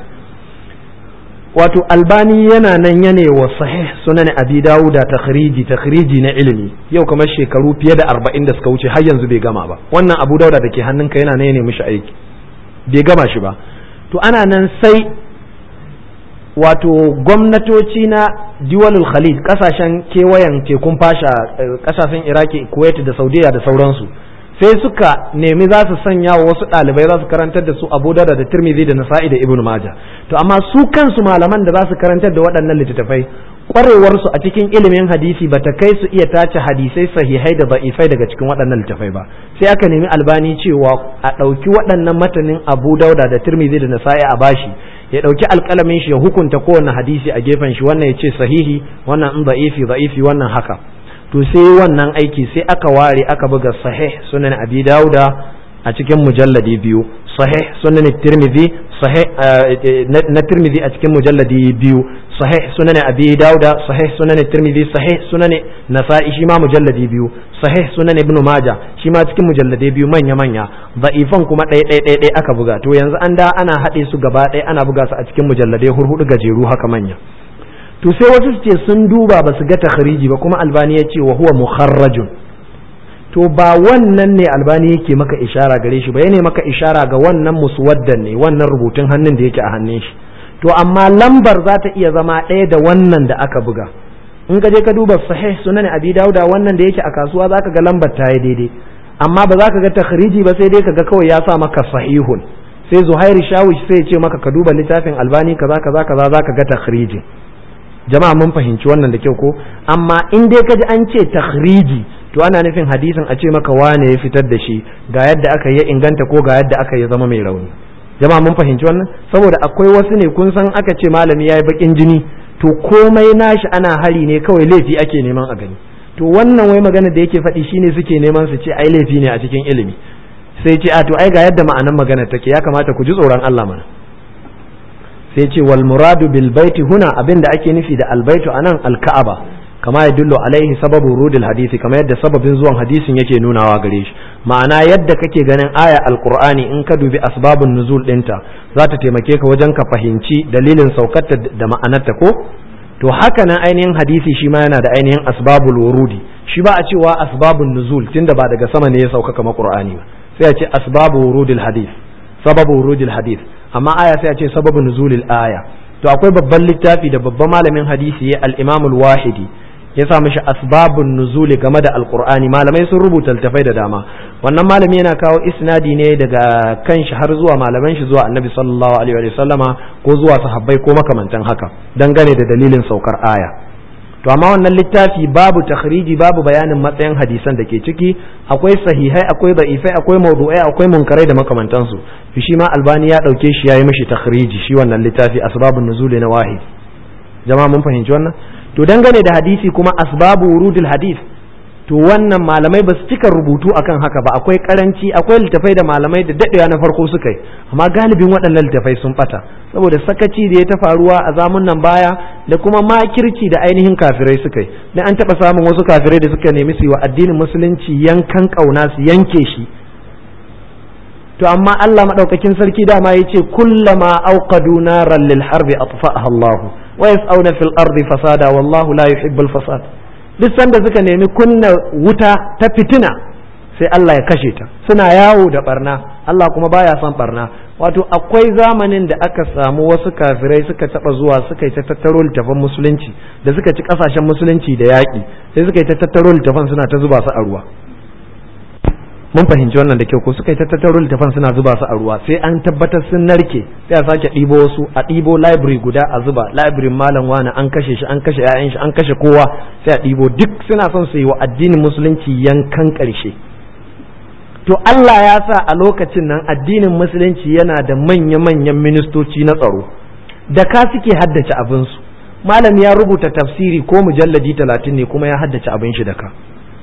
wato albani yana nan yane wa sahih sunan abi dauda takhriji takhriji na ilimi yau kamar shekaru fiye da arba'in da suka wuce har yanzu bai gama ba wannan abu dauda da ke hannunka yana nan ya mishi aiki bai gama shi ba to ana nan sai wato gwamnatoci na diwalul khalid kasashen kewayen tekun fasha kasashen iraki kuwait da saudiya da sauransu sai suka nemi za su sanya wa wasu ɗalibai za su karantar da su abu da da tirmidhi da nasa'i da ibn maja to amma su kansu malaman da za su karantar da waɗannan littattafai kwarewarsu a cikin ilimin hadisi ba ta kai su iya tace hadisai sahihai da da'ifai daga cikin waɗannan littattafai ba sai aka nemi albani cewa a ɗauki waɗannan matanin abu dauda da tirmidhi da nasa'i a bashi ya ɗauki alƙalamin shi ya hukunta kowane hadisi a gefen shi wannan ya ce sahihi wannan in da'ifi da'ifi wannan haka to sai wannan aiki sai aka ware aka buga sahih sunan abi dauda a cikin mujalladi biyu sahih sunan tirmidhi sahih na tirmidhi a cikin mujalladi biyu sahih sunan abi dauda sahih sunan tirmidhi sahih sunan nasa'i shi ma mujalladi biyu sahih sunan ibnu majah shi ma cikin mujalladi biyu manya manya da'ifan kuma ɗaya ɗaya ɗaya ɗaya aka buga to yanzu an da ana haɗe su gaba ɗaya ana buga su a cikin mujalladai hurhudu gajeru haka manya to sai wasu su ce sun duba ba su ga takhriji ba kuma albani ya ce wa huwa mukharrajun to ba wannan ne albani yake maka ishara gare shi ba yana maka ishara ga wannan muswaddan ne wannan rubutun hannun da yake a hannun shi to amma lambar za ta iya zama ɗaya da wannan da aka buga in ka je ka duba sahih sunan abi dauda wannan da yake a kasuwa zaka ga lambar ta yi daidai amma ba za ka ga takhriji ba sai dai ka ga kawai ya sa maka sahihun sai zuhairi shawish sai ya ce maka ka duba littafin albani kaza kaza kaza za ka ga takhriji jama'a mun fahimci wannan da kyau ko amma in dai ka ji an ce takhriji to ana nufin hadisin a ce maka wane ya fitar da shi ga yadda aka yi inganta ko ga yadda aka yi zama mai rauni jama'a mun fahimci wannan saboda akwai wasu ne kun san aka ce malami yayi bakin jini to komai nashi ana hari ne kawai laifi ake neman a gani to wannan wai magana da yake faɗi shine suke neman su ce ai laifi ne a cikin ilimi sai ce a to ai ga yadda ma'anar magana take ya kamata ku ji tsoron Allah mana sai ce wal muradu bil baiti huna abinda ake nufi da al baitu anan al ka'aba kama ya dullo alaihi sababu rudil hadisi kama yadda sababin zuwan hadisin yake nunawa gare shi ma'ana yadda kake ganin aya alqur'ani in ka dubi asbabun nuzul dinta za ta taimake ka wajen ka fahimci dalilin saukarta da ma'anarta ko to haka nan ainihin hadisi shi ma yana da ainihin asbabul wurudi shi ba a cewa asbabun nuzul tunda ba daga sama ne ya sauka kamar qur'ani ba sai a ce asbabu wurudil hadith sababu wurudil hadith amma aya sai a ce sababu nuzulil aya to akwai babban littafi da babban malamin hadisi ya al-imam al-wahidi ya sa mishi asbabun nuzuli game da alqur'ani malamai sun rubuta littafai da dama wannan malami yana kawo isnadi ne daga kan shi har zuwa malaman shi zuwa annabi sallallahu alaihi wa sallama ko zuwa sahabbai ko makamantan haka dangane da dalilin saukar aya to amma wannan littafi babu takhriji babu bayanin matsayin hadisan da ke ciki akwai sahihai akwai da'ifai akwai mawdu'ai akwai munkarai da makamantansu to shi ma albani ya dauke shi yayi mishi takhriji shi wannan littafi asbabun nuzuli na wahid jama'a mun fahimci wannan to dangane da hadisi kuma asbabu wurudul hadith to wannan malamai ba su cika rubutu akan haka ba akwai karanci akwai littafai da malamai da daɗewa na farko suka yi amma galibin waɗannan littafai sun bata saboda sakaci da ya ta faruwa a zamun nan baya da kuma makirci da ainihin kafirai suka yi dan an taɓa samun wasu kafirai da suka nemi su yi wa addinin musulunci yankan ƙauna su yanke shi to amma Allah madaukakin sarki dama yace kullama auqadu naran lil harbi atfa'aha Allah wa yas'auna fil ardi fasada wallahu la yuhibbul fasad duk sanda suka nemi kunna wuta ta fitina sai Allah ya kashe ta suna yawo da barna Allah kuma baya son barna wato akwai zamanin da aka samu wasu kafirai suka taba zuwa suka yi ta tattaro littafan musulunci da suka ci kasashen musulunci da yaƙi sai suka yi ta tattaro littafan suna ta zuba su a ruwa mun fahimci wannan da kyau ko suka yi ta tattaro littafan suna zuba su a ruwa sai an tabbatar sun narke sai a sake ɗibo wasu a ɗibo library guda a zuba library malam wani an kashe shi an kashe 'ya'yan shi an kashe kowa sai a ɗibo duk suna son su yi wa addinin musulunci yankan ƙarshe to Allah ya sa a lokacin nan addinin musulunci yana da manya-manyan ministoci na tsaro da ka suke haddace abinsu malam ya rubuta tafsiri ko mujalladi talatin ne kuma ya haddace abin shi da ka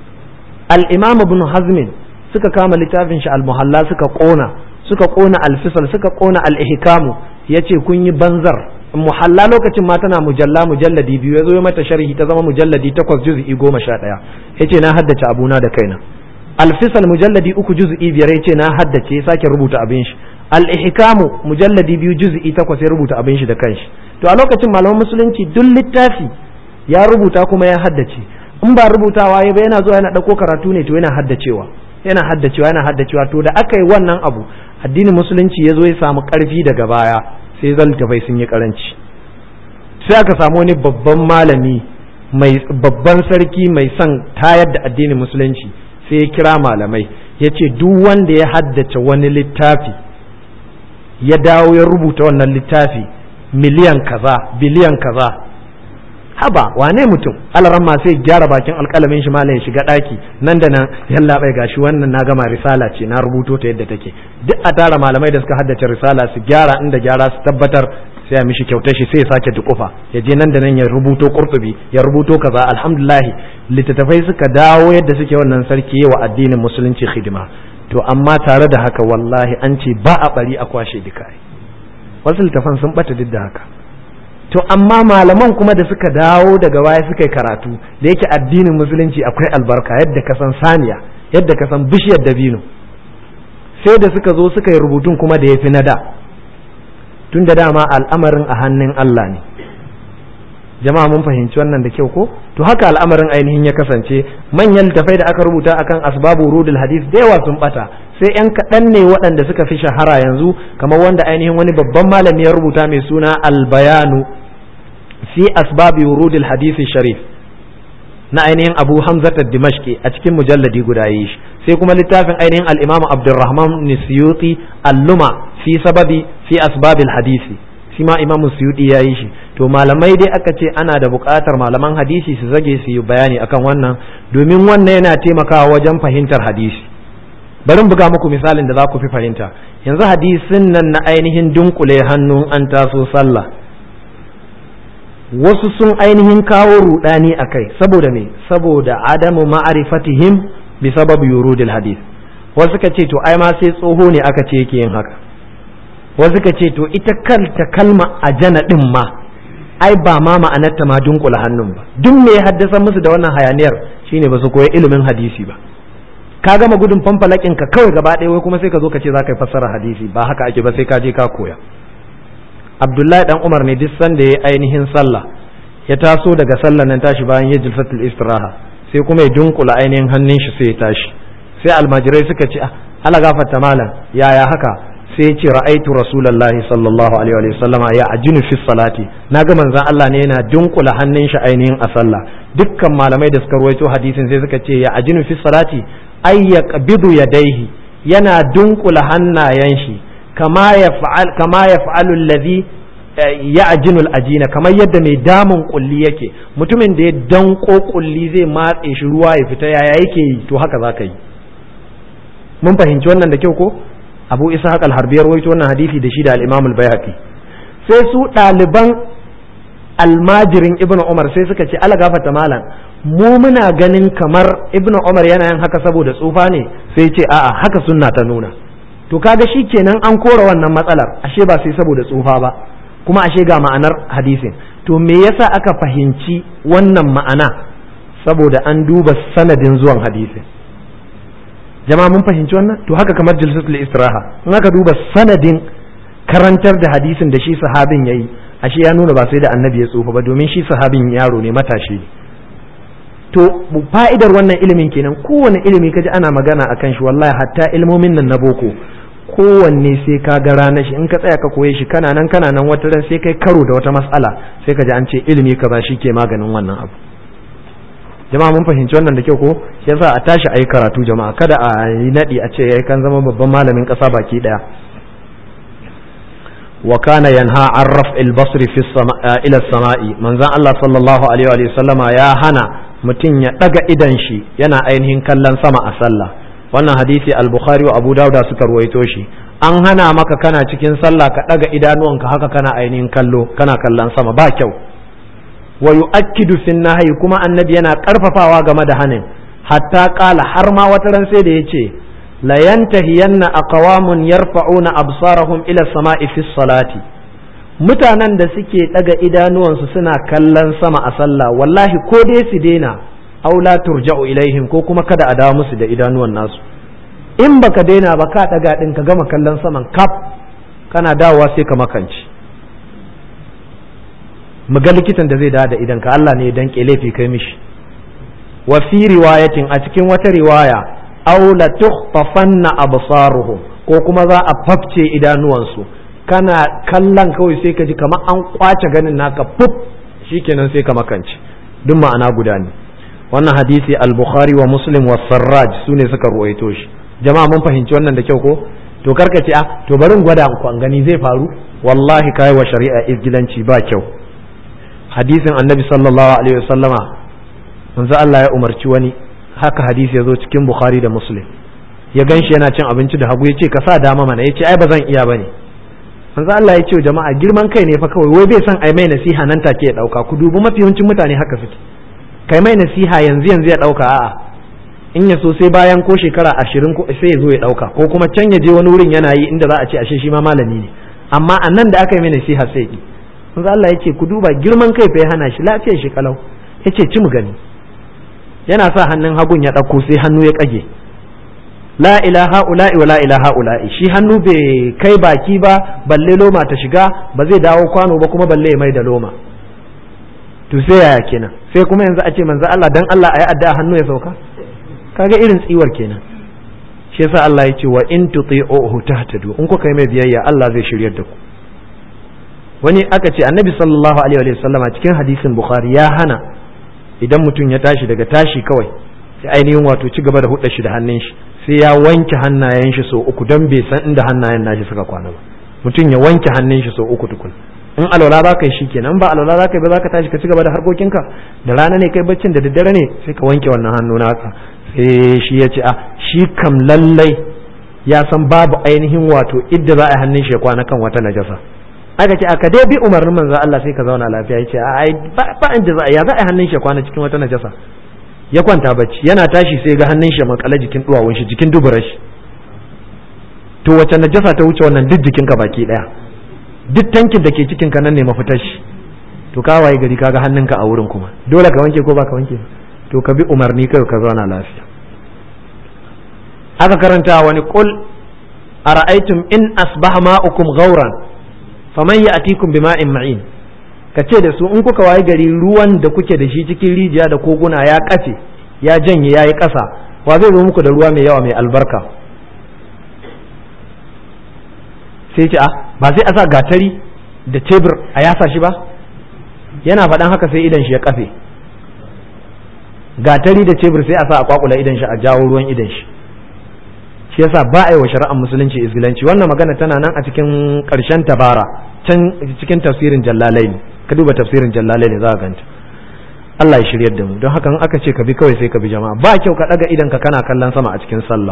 al-imam ibn hazmin suka kama littafin shi al-muhalla suka kona suka kona al-fisal suka kona al-ihkamu yace kun yi banzar muhalla lokacin ma tana mujalla mujalladi biyu yazo ya mata sharhi ta zama mujalladi takwas juz'i goma sha ɗaya yace na haddace abuna da kaina al-fisal mujalladi uku juz'i biyar yace na haddace ya sake rubuta abin shi al-ihkamu mujalladi biyu juz'i takwas ya rubuta abin shi da kanshi to a lokacin malaman musulunci duk littafi ya rubuta kuma ya haddace in ba rubutawa ya ba yana zuwa yana ɗauko karatu ne to yana haddacewa yana haddacewa yana haddacewa to da aka yi wannan abu addinin musulunci ya zo ya samu ƙarfi daga baya sai zaltafai sun yi karanci sai aka samu wani babban malami mai babban sarki mai son tayar da addinin musulunci sai ya kira malamai ya ce duk wanda ya haddace wani littafi ya dawo ya rubuta wannan littafi miliyan kaza biliyan kaza haba wane mutum alaran ma sai gyara bakin alkalamin shi malam ya shiga daki nan da nan yalla bai gashi wannan na gama risala ce na rubuto ta yadda take duk a tara malamai da suka haddace risala su gyara inda gyara su tabbatar sai a mishi kyautar shi sai ya sake dukufa ya je nan da nan ya rubuto qurtubi ya rubuto kaza alhamdulillah littattafai suka dawo yadda suke wannan sarki wa addinin musulunci hidima to amma tare da haka wallahi an ce ba a bari a kwashe duka wasu littafan sun bata duk da haka to amma malaman kuma da suka dawo daga baya suka yi karatu da yake addinin musulunci akwai albarka yadda ka san saniya yadda ka san bishiyar dabino sai da suka zo suka yi rubutun kuma da ya fi na da tun da dama al'amarin a hannun Allah ne jama'a mun fahimci wannan da kyau ko to haka al'amarin ainihin ya kasance manyan littafai da aka rubuta akan asbabu rudul hadith da yawa sun bata sai yan kaɗan ne waɗanda suka fi shahara yanzu kamar wanda ainihin wani babban malami ya rubuta mai suna albayanu fi asbabi wurudil hadisi sharif na ainihin abu hamzat dimashki a cikin mujalladi guda yi shi sai kuma littafin ainihin al-imam abdurrahman nisyuti alluma fi sababi fi asbabil hadisi shi ma imam suyudi ya yi shi to malamai dai aka ce ana da buƙatar malaman hadisi su zage su yi bayani akan wannan domin wannan yana taimakawa wajen fahimtar hadisi bari buga muku misalin da za ku fi fahimta yanzu hadisin nan na ainihin dunkule hannun an taso sallah wasu sun ainihin kawo rudani a kai saboda me saboda adamu ma'arifatihim bi sabab yurudil hadith wasu ka ce to ai ma sai tsoho ne aka ce yake yin haka wasu ka ce to ita kanta kalma ajana din ma ai ba ma ma'anarta ma dunkula hannun ba duk me ya haddasa musu da wannan hayaniyar shine ba su koyi ilimin hadisi ba ka gama gudun fanfalakin ka kawai gaba ɗaya wai kuma sai ka zo ka ce za ka yi fassara hadisi ba haka ake ba sai ka je ka koya abdullahi dan umar ne duk sanda ya ainihin sallah ya taso daga sallah nan tashi bayan ya jilfatul istiraha sai kuma ya dunkula ainihin hannun shi sai ya tashi sai almajirai suka ce ala gafarta malam yaya haka sai ya ce ra'aitu rasulullahi sallallahu alaihi wa sallama ya ajinu fi salati naga manzon Allah ne yana dunkula hannun shi ainihin a sallah dukkan malamai da suka ruwaito hadisin sai suka ce ya ajinu fi salati ay yaqbidu yadayhi yana dunkula hannayen shi kama yaf'al kama yaf'alu alladhi ya'jinu al-ajina kamar yadda mai damun kulli yake mutumin da ya danko kulli zai matse shi ruwa ya fita yaya yake yi to haka zaka yi mun fahimci wannan da kyau ko abu isa haƙal harbiyar waito wannan hadisi da shi da al-imam al-bayhaqi sai su ɗaliban almajirin ibnu umar sai suka ce ala gafata malam mu muna ganin kamar ibnu umar yana yin haka saboda tsufa ne sai ce a'a haka sunna ta nuna to kaga shi kenan an kora wannan matsalar ashe ba sai saboda tsufa ba kuma ashe ga ma'anar hadisin to me yasa aka fahimci wannan ma'ana saboda an duba sanadin zuwan hadisin jama'a mun fahimci wannan to haka kamar jalsatul istiraha in aka duba sanadin karantar da hadisin da shi sahabin yayi ashe ya nuna ba sai da annabi ya tsufa ba domin shi sahabin yaro ne matashi ne to fa'idar wannan ilimin kenan kowane ilimi kaji ana magana akan shi wallahi hatta ilmomin nan na boko kowanne sai ka ga ranar shi in ka tsaya ka koye shi kana nan kana nan wata ran sai kai karo da wata mas'ala sai ka ji an ce ilimi kaza shi ke maganin wannan abu jama'a mun fahimci wannan da kyau ko shi yasa a tashi ayi karatu jama'a kada a yi nadi a ce yayi kan zama babban malamin kasa baki daya wa kana yanha an raf'il basri fi ila samai manzon Allah sallallahu alaihi wa sallama ya hana mutum ya daga idan shi yana ainihin kallon sama a sallah wannan hadisi al-bukhari wa abu dauda suka ruwaito shi an hana maka kana cikin sallah ka daga idanuwanka haka kana ainihin kallo kana kallon sama ba kyau wa yu'akkidu fin nahyi kuma annabi yana karfafawa game da hanin hatta qala har ma wata ran sai da yace la yantahiyanna aqwamun yarfa'una absarahum ila sama'i fi salati mutanen da suke daga idanuwansu suna kallon sama a sallah wallahi ko dai su daina aw la turja'u ilaihim ko kuma kada a dawo musu da idanuwan nasu in baka daina ba ka daga din ka gama kallon saman kaf kana dawowa sai ka makanci mu ga likitan da zai dawo da idan ka Allah ne ya danke laifi kai mishi wa fi riwayatin a cikin wata riwaya aw la tukhtafanna absaruhum ko kuma za a fafce idanuwansu kana kallon kawai sai ka ji kamar an kwace ganin naka fuf shikenan sai ka makance duk ma'ana guda ne wannan hadisi al-bukhari wa muslim wa sarraj su ne suka ruwaito shi jama'a mun fahimci wannan da kyau ko to karka ce a to bari in gwada ku an gani zai faru wallahi kai wa shari'a izgilanci ba kyau hadisin annabi sallallahu alaihi wasallama manzo Allah ya umarci wani haka hadisi ya zo cikin bukhari da muslim ya ganshi yana cin abinci da hagu ya ce ka sa dama mana ya ce ai ba zan iya bane manzo Allah ya ce wa jama'a girman kai ne fa kawai wai bai san ai mai nasiha nan take ya dauka ku dubi mafi yawancin mutane haka suke kai mai nasiha yanzu yanzu ya dauka a'a in ya so sai bayan ko shekara ashirin ko sai ya zo ya dauka ko kuma can ya je wani wurin yana yi inda za a ce ashe shi ma malami ne amma a nan da aka yi mai nasiha sai ki manzo Allah ya ce ku duba girman kai fa ya hana shi lafiyar shi kalau ya ce ci mu gani yana sa hannun hagun ya dauko sai hannu ya kage la ilaha ula'i wa la ilaha ula'i shi hannu bai kai baki ba balle loma ta shiga ba zai dawo kwano ba kuma balle ya mai da loma to sai yaya kenan sai kuma yanzu a ce manzo Allah dan Allah ayi addu'a hannu ya sauka kaga irin tsiwar kenan shi yasa Allah ya ce wa in tuti'uhu tahtadu in kuka yi mai biyayya Allah zai shiryar da ku wani aka ce annabi sallallahu alaihi wa sallama cikin hadisin bukhari ya hana idan mutum ya tashi daga tashi kawai sai ainihin wato ci gaba da hudda shi da hannun shi sai ya wanke hannayen shi sau uku don bai san inda hannayen nashi suka kwana ba mutum ya wanke hannun shi sau uku tukun in alwala za ka yi shi kenan ba alwala za ka yi ba za ka tashi ka ci gaba da harkokinka da rana ne kai baccin da daddare ne sai ka wanke wannan hannu naka sai shi ya ce a shi kam lallai ya san babu ainihin wato idda za a hannun shi kwana kan wata najasa aka ce aka dai bi umarnin manzo Allah sai ka zauna lafiya yace a ai ba in za ya za a hannun shi kwana cikin wata najasa ya kwanta bacci yana tashi sai ga hannun shi makale jikin duwawun shi jikin duburar shi to wace najasa ta wuce wannan duk jikinka baki daya duk tankin da ke cikin ka nan ne mafitar shi to ka waye gari kaga hannunka a wurin kuma dole ka wanke ko ba ka wanke to ka bi umarni kai ka zauna lafiya aka karanta wani qul ara'aytum in asbaha ma'ukum ghauran faman ya'tikum bima'in ma'in ka ce da su in kuka waye gari ruwan da kuke da shi cikin rijiya da koguna ya kafe ya janye ya yi ƙasa wa zai zo muku da ruwa mai yawa mai albarka sai ce a ba sai a sa gatari da tebur a yasa shi ba yana faɗan haka sai idan shi ya kafe gatari da tebur sai a sa a kwakula idan shi a jawo ruwan idan shi shi yasa ba a yi wa shari'ar musulunci izgilanci wannan magana tana nan a cikin ƙarshen tabara can cikin tafsirin jallalai ka duba tafsirin jallalai ne za ka ganta Allah ya shiryar da mu don haka in aka ce ka bi kawai sai ka bi jama'a ba kyau ka daga idan ka kana kallon sama a cikin sallah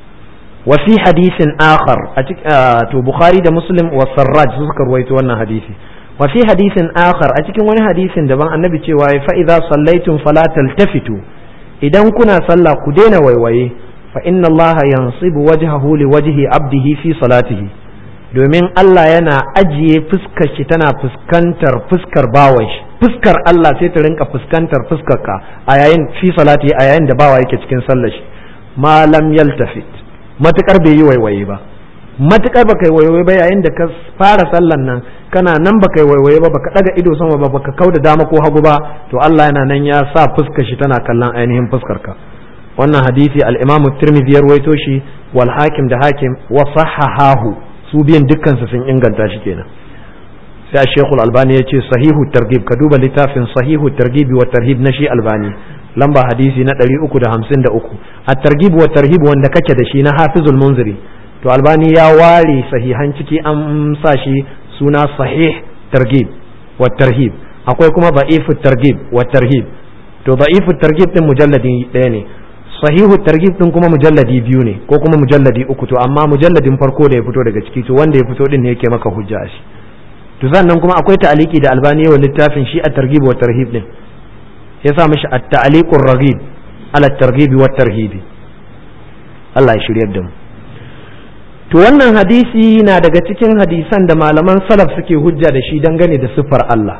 wa fi hadisin akhar a to bukhari da muslim wa sarraj su suka ruwaito wannan hadisi wa fi hadisin akhar a cikin wani hadisin daban annabi cewa fa idza sallaitum fala taltafitu idan kuna sallah ku daina waiwaye fa inna allaha yansibu wajhahu li wajhi abdihi fi salatihi domin Allah yana ajiye fuskar shi tana fuskantar fuskar bawan shi fuskar Allah sai ta rinka fuskantar fuskar ka a yayin fi salati a yayin da bawa yake cikin sallar shi ma lam yaltafit matukar bai yi waiwaye ba matukar baka yi waiwaye ba yayin da ka fara sallan nan kana nan baka yi waiwaye ba baka daga ido sama ba baka kauda dama ko hagu ba to Allah yana nan ya sa fuskar shi tana kallon ainihin fuskar ka wannan hadisi al-Imam Tirmidhi ya rawaito shi wal Hakim da Hakim wa sahahahu su biyan dukkansu sun inganta shi kenan sai shekul albani ya ce sahihu targib ka duba littafin sahihu targibi wa tarhib na shi albani lamba hadisi na 353 a targib wa tarhib wanda kake da shi na hafizul munziri to albani ya ware sahihan ciki an sa shi suna sahih targib wa tarhib akwai kuma da'ifu targib wa tarhib to da'ifu targib din mujalladi ɗaya ne sahihu targhib din kuma mujalladi biyu ne ko kuma mujalladi uku to amma mujalladin farko da ya fito daga ciki to wanda ya fito din ne yake maka hujja a shi to sannan kuma akwai ta'aliki da albani wa littafin shi at-targhib wa tarhib din ya sa mishi at-ta'liqur raghib ala at-targhib wa tarhib Allah ya shiryar da mu to wannan hadisi na daga cikin hadisan da malaman salaf suke hujja da shi dangane da siffar Allah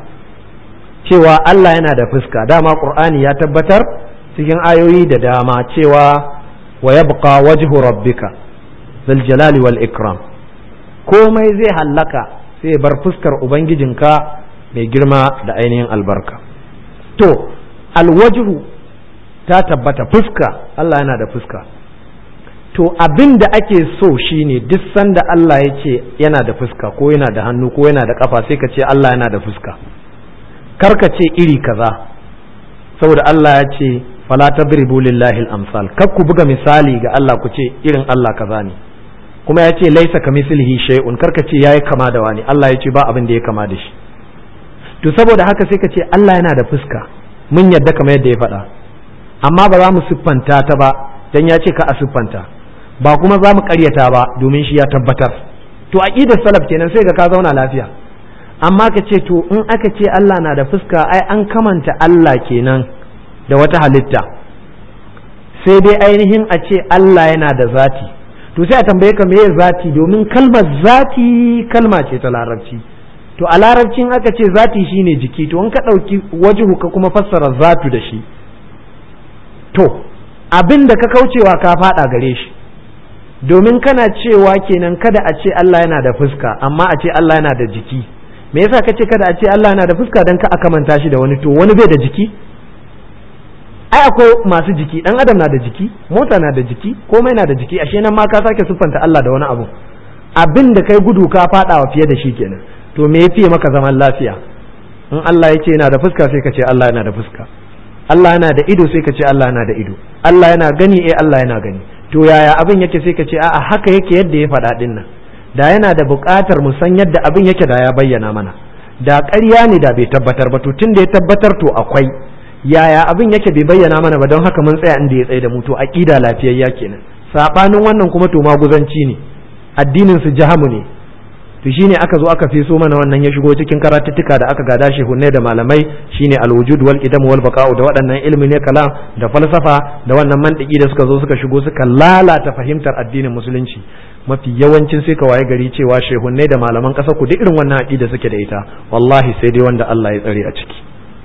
cewa Allah yana da fuska dama Qur'ani ya tabbatar cikin ayoyi da dama cewa wa yabqa wajhu rabbika zal jalali wal ikram komai zai hallaka sai bar fuskar ubangijinka mai girma da ainihin albarka to alwajhu ta tabbata fuska Allah yana da fuska to abin da ake so shine duk sanda Allah ya ce yana da fuska ko yana da hannu ko yana da kafa sai ka ce Allah yana da fuska kar ka ce iri kaza saboda Allah ya ce fala tadribu lillahi al-amsal kar ku buga misali ga Allah ku ce irin Allah kaza ne kuma ya ce laisa kamislihi shay'un kar ka ce yayi kama da wani Allah ya ce ba abin da ya kama da shi to saboda haka sai ka ce Allah yana da fuska mun yadda kamar yadda ya faɗa amma ba za mu siffanta ta ba dan ya ce ka a siffanta ba kuma za mu karyata ba domin shi ya tabbatar to aqidar salaf kenan sai ga ka zauna lafiya amma ka ce to in aka ce Allah na da fuska ai an kamanta Allah kenan da wata halitta sai dai ainihin a ce Allah yana da zati to sai a tambaye ka meye zati domin kalmar zati kalma ce ta larabci to a larabcin aka ce zati shine jiki to in ka ɗauki wajihu ka kuma fassara zatu da shi to abin da ka kaucewa ka faɗa gare shi domin kana cewa kenan kada a ce Allah yana da fuska amma a ce Allah yana da jiki me yasa ka ce kada a ce Allah yana da fuska dan ka akamanta shi da wani to wani bai da jiki ai akwai masu jiki dan adam na da jiki mota na da jiki komai na da jiki ashe nan ma ka sake siffanta Allah da wani abu abin da kai gudu ka fadawa fiye da shi kenan to me yafi maka zaman lafiya in Allah ya ce yana da fuska sai ka ce Allah yana da fuska Allah yana da ido sai ka ce Allah yana da ido Allah yana gani eh Allah yana gani to yaya abin yake sai ka ce a'a haka yake yadda ya faɗa din nan da yana da buƙatar mu san yadda abin yake da ya bayyana mana da ƙarya ne da bai tabbatar ba to tun da ya tabbatar to akwai yaya abin yake bai bayyana mana ba don haka mun tsaya inda ya tsaye da mu to aqida lafiyayya kenan sabanin wannan kuma to maguzanci ne addinin su jahamu ne to shine aka zo aka feso mana wannan ya shigo cikin karatuttuka da aka gada shi hunne da malamai shine alwujud wal idam wal baqa'u da waɗannan ilmi ne kalam da falsafa da wannan mantiki da suka zo suka shigo suka lalata fahimtar addinin musulunci mafi yawancin sai ka waye gari cewa shehunne da malaman ƙasa ku duk irin wannan aqida suke da ita wallahi sai dai wanda Allah ya tsare a ciki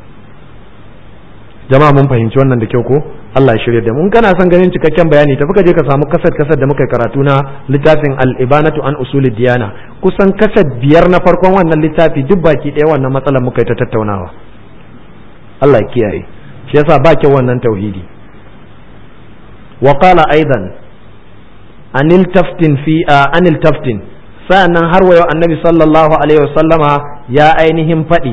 jama'a mun fahimci wannan da kyau ko Allah ya shirya da mu kana son ganin cikakken bayani tafi ka je ka samu kasar kasar da muka karatu na littafin al-ibanatu an usulid diyana kusan kasar biyar na farkon wannan littafi duk baki ɗaya wannan matsalar muka yi ta tattaunawa Allah ya kiyaye shi yasa ba kyau wannan tauhidi wa qala aidan anil taftin fi anil taftin sa'annan har wayo annabi sallallahu alaihi wasallama ya ainihin faɗi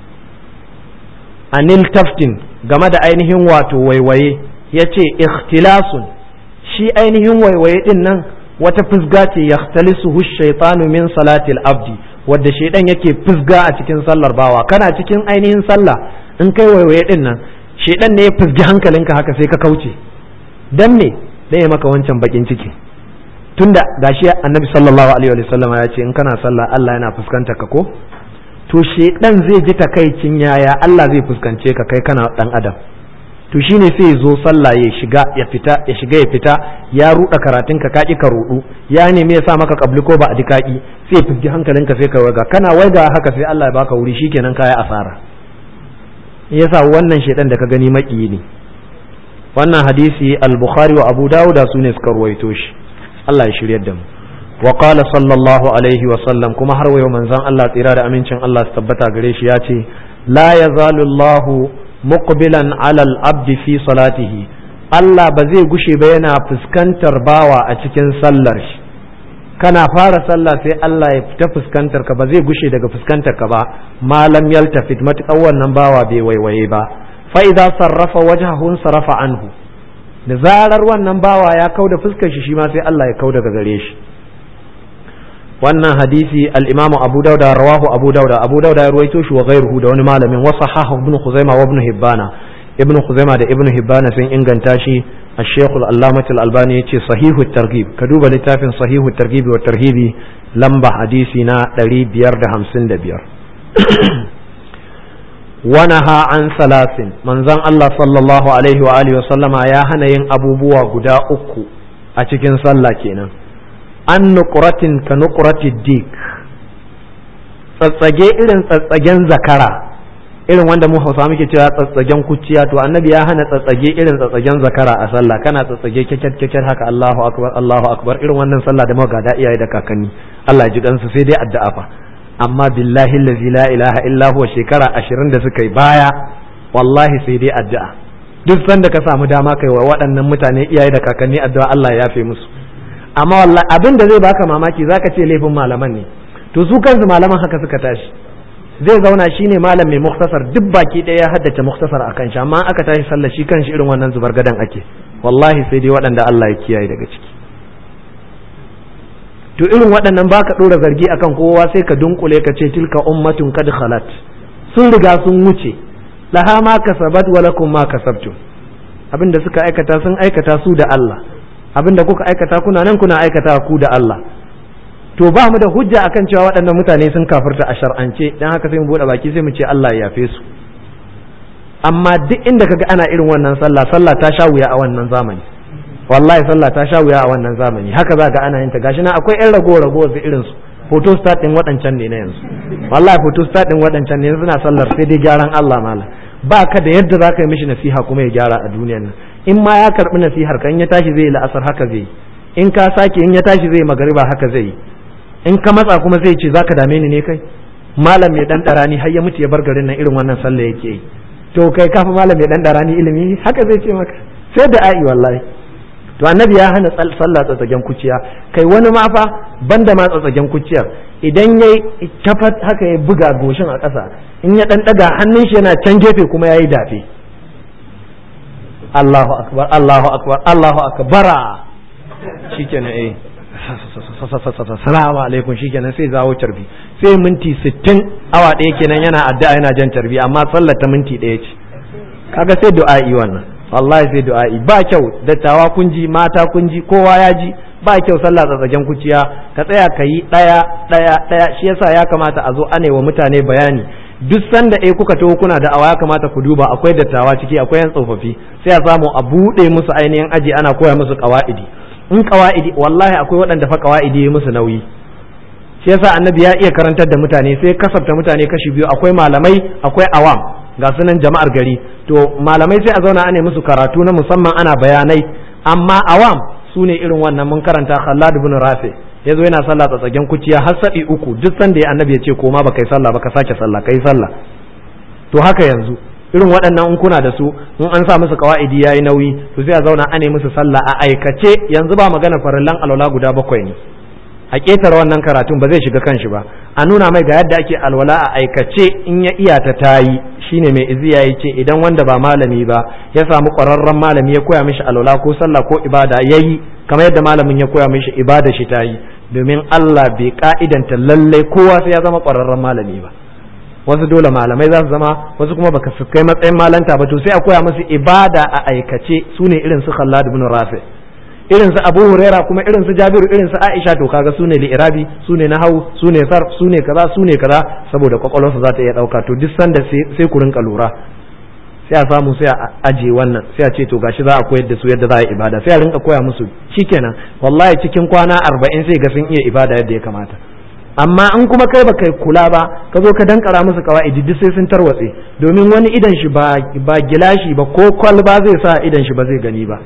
anil taftin game da ainihin wato waiwaye ya ce ikhtilasun shi ainihin waiwaye din nan wata fusga ce ya talisuhu shaitanu min salatil abdi wadda shaidan yake fusga a cikin sallar bawa kana cikin ainihin sallah in kai waiwaye din nan shaidan ne ya fusgi hankalinka haka sai ka kauce dan me dan ya maka wancan bakin ciki tunda gashi annabi sallallahu alaihi wa sallam ya ce in kana sallah Allah yana fuskantar ka ko to shedan zai ji takaicin yaya Allah zai fuskance ka kai kana dan adam to shine sai ya zo sallah ya shiga ya fita ya shiga ya fita ya ruda karatun ka kaki ka rudu ya nemi ya sa maka kabli ko ba a dikaki sai ya fusgi hankalinka sai ka waiga kana waiga haka sai Allah ya baka wuri shikenan kaya asara yasa wannan shedan da ka gani maki ne wannan hadisi al-bukhari wa abu dawud su ne suka ruwaito shi Allah ya shiryar da mu wa qala sallallahu alaihi wa sallam kuma har wayo manzon Allah tsira da amincin Allah su tabbata gare shi ya ce la yazalu Allah muqbilan ala al-abd fi salatihi Allah ba zai gushe ba yana fuskantar bawa a cikin sallar shi kana fara sallah sai Allah ya fita fuskantar ka ba zai gushe daga fuskantar ka ba malam yaltafit matuƙar wannan bawa bai waiwaye ba fa idza sarrafa wajhahu sarrafa anhu da zarar wannan bawa ya kau da fuskar shi shi ma sai Allah ya kau daga gare shi wannan hadisi al-imamu abu dauda rawahu abu dauda abu dauda ya ruwaito shi wa ghairuhu da wani malamin wa sahahu ibn khuzaimah wa ibn hibbana ibn khuzaimah da ibn hibbana sun inganta shi الشيخ العلامة الألباني يتي صحيح الترغيب كدوب لتافن صحيح الترغيب والترهيب لمبا حديثنا دري بيار ده همسن ده بيار ونهى عن ثلاث من زن الله صلى الله عليه وآله وسلم يا هنا ين أبو بوا قدا أكو أتكين صلى كينا an nukuratin ka nukurati dik tsatsage irin tsatsagen zakara irin wanda mu hausa muke cewa tsatsagen kuciya to annabi ya hana tsatsage irin tsatsagen zakara a sallah kana tsatsage kyakkyar kyakkyar haka Allahu akbar Allahu akbar irin wannan sallah da muka gada iyaye da kakanni Allah ya ji kansu sai dai addu'a fa amma billahi allazi la ilaha illa huwa shekara 20 da suka yi baya wallahi sai dai addu'a duk sanda ka samu dama kai wa waɗannan mutane iyaye da kakanni addu'a Allah ya yafe musu amma wallahi abin da zai baka mamaki zaka ce laifin malaman ne to su kansu malaman haka suka tashi zai zauna shine malam mai muktasar duk baki ɗaya ya haddace muktasar akan shi amma aka tashi sallah shi kanshi irin wannan zubar gadan ake wallahi sai dai waɗanda Allah ya kiyaye daga ciki to irin waɗannan baka ɗora zargi akan kowa sai ka dunkule ka ce tilka ummatun kad khalat sun riga sun wuce laha ma kasabat wa lakum ma kasabtum abinda suka aikata sun aikata su da Allah abinda kuka aikata kuna nan kuna aikata ku da Allah to ba mu da hujja akan cewa waɗannan mutane sun kafirta a shar'ance dan haka sai mu bude baki sai mu ce Allah ya yafe su amma duk inda kaga ana irin wannan sallah sallah ta sha wuya a wannan zamani wallahi sallah ta sha wuya a wannan zamani haka za ga ana yin ta gashi na akwai yan rago rago da irin su photo start din waɗancan ne na yanzu wallahi photo start din waɗancan ne yanzu na sallar sai dai gyaran Allah mala ba ka da yadda za ka yi mishi nasiha kuma ya gyara a duniyar nan in ma ya karɓi nasihar ka in ya tashi zai yi la'asar haka zai yi in ka sake in ya tashi zai magariba haka zai yi in ka matsa kuma zai ce zaka dame ni ne kai malam mai dan darani har ya mutu ya bar garin nan irin wannan sallah yake yi to kai kafa malam mai dan darani ilimi haka zai ce maka sai da ai wallahi to annabi ya hana sallah tsatsagen kuciya kai wani ma fa banda ma tsatsagen kuciyar idan yayi kafat haka ya buga goshin a ƙasa in ya dan daga hannun shi yana can gefe kuma yayi dafe Allahu akbar Allahu akbar Allahu akbara shikenan eh salamu alaikum shikenan sai zawo carbi sai minti sittin awa ɗaya kenan yana addu'a yana jan carbi amma sallar ta minti ɗaya ce kaga sai du'a'i wannan wallahi sai du'a'i ba kyau dattawa kun ji mata kun ji kowa ya ji ba kyau sallah tsatsagen kuciya ka tsaya ka yi ɗaya ɗaya ɗaya shi yasa ya kamata a zo ane wa mutane bayani duk sanda eh kuka taho kuna da awa ya kamata ku duba akwai dattawa ciki akwai yan tsofaffi sai a samu a buɗe musu ainihin aji ana koya musu ƙawa'idi in ƙawa'idi wallahi akwai waɗanda fa ƙawa'idi ya musu nauyi shi yasa annabi ya iya karantar da mutane sai kasafta mutane kashi biyu akwai malamai akwai awam ga sunan jama'ar gari to malamai sai a zauna ana musu karatu na musamman ana bayanai amma awam su ne irin wannan mun karanta Khallad ibn Rafi ya zo yana sallah tsatsagen kuciya har saɗi uku duk sanda ya annabi ya ce koma ba kai sallah ba ka sake sallah kai sallah to haka yanzu irin waɗannan in kuna da su in an sa musu kawa'idi yayi nauyi to sai a zauna ane musu sallah a aikace yanzu ba magana farillan alwala guda bakwai ne a ƙetare wannan karatun ba zai shiga kanshi ba a nuna mai ga yadda ake alwala a aikace in ya iya ta tayi shine mai iziya ya ce idan wanda ba malami ba ya samu ƙwararren malami ya koya mishi alwala ko sallah ko ibada yayi kamar yadda malamin ya koya mishi ibada shi tayi domin Allah bai ka'idanta lallai kowa sai ya zama ƙwararren malami ba wasu dole malamai za su zama wasu kuma baka su kai matsayin malanta ba to sai a koya musu ibada a aikace su ne irin su Khallad ibn Rafi irin su Abu Huraira kuma irin su Jabiru irin su Aisha to kaga su ne li'irabi su ne nahau su ne sarf su ne kaza su ne kaza saboda kwakwalwarsu za ta iya dauka to duk sanda sai ku rinka lura sai a samu sai a aje wannan sai a ce to gashi za a koyar da su yadda za a yi ibada sai a rinka koya musu shikenan wallahi cikin kwana arba'in sai ga sun iya ibada yadda ya kamata amma in kuma kai ba kai kula ba ka zo ka dankara musu kawa'idi duk sai sun tarwatse domin wani idan shi ba ba gilashi ba ko kwalba zai sa idan shi ba zai gani ba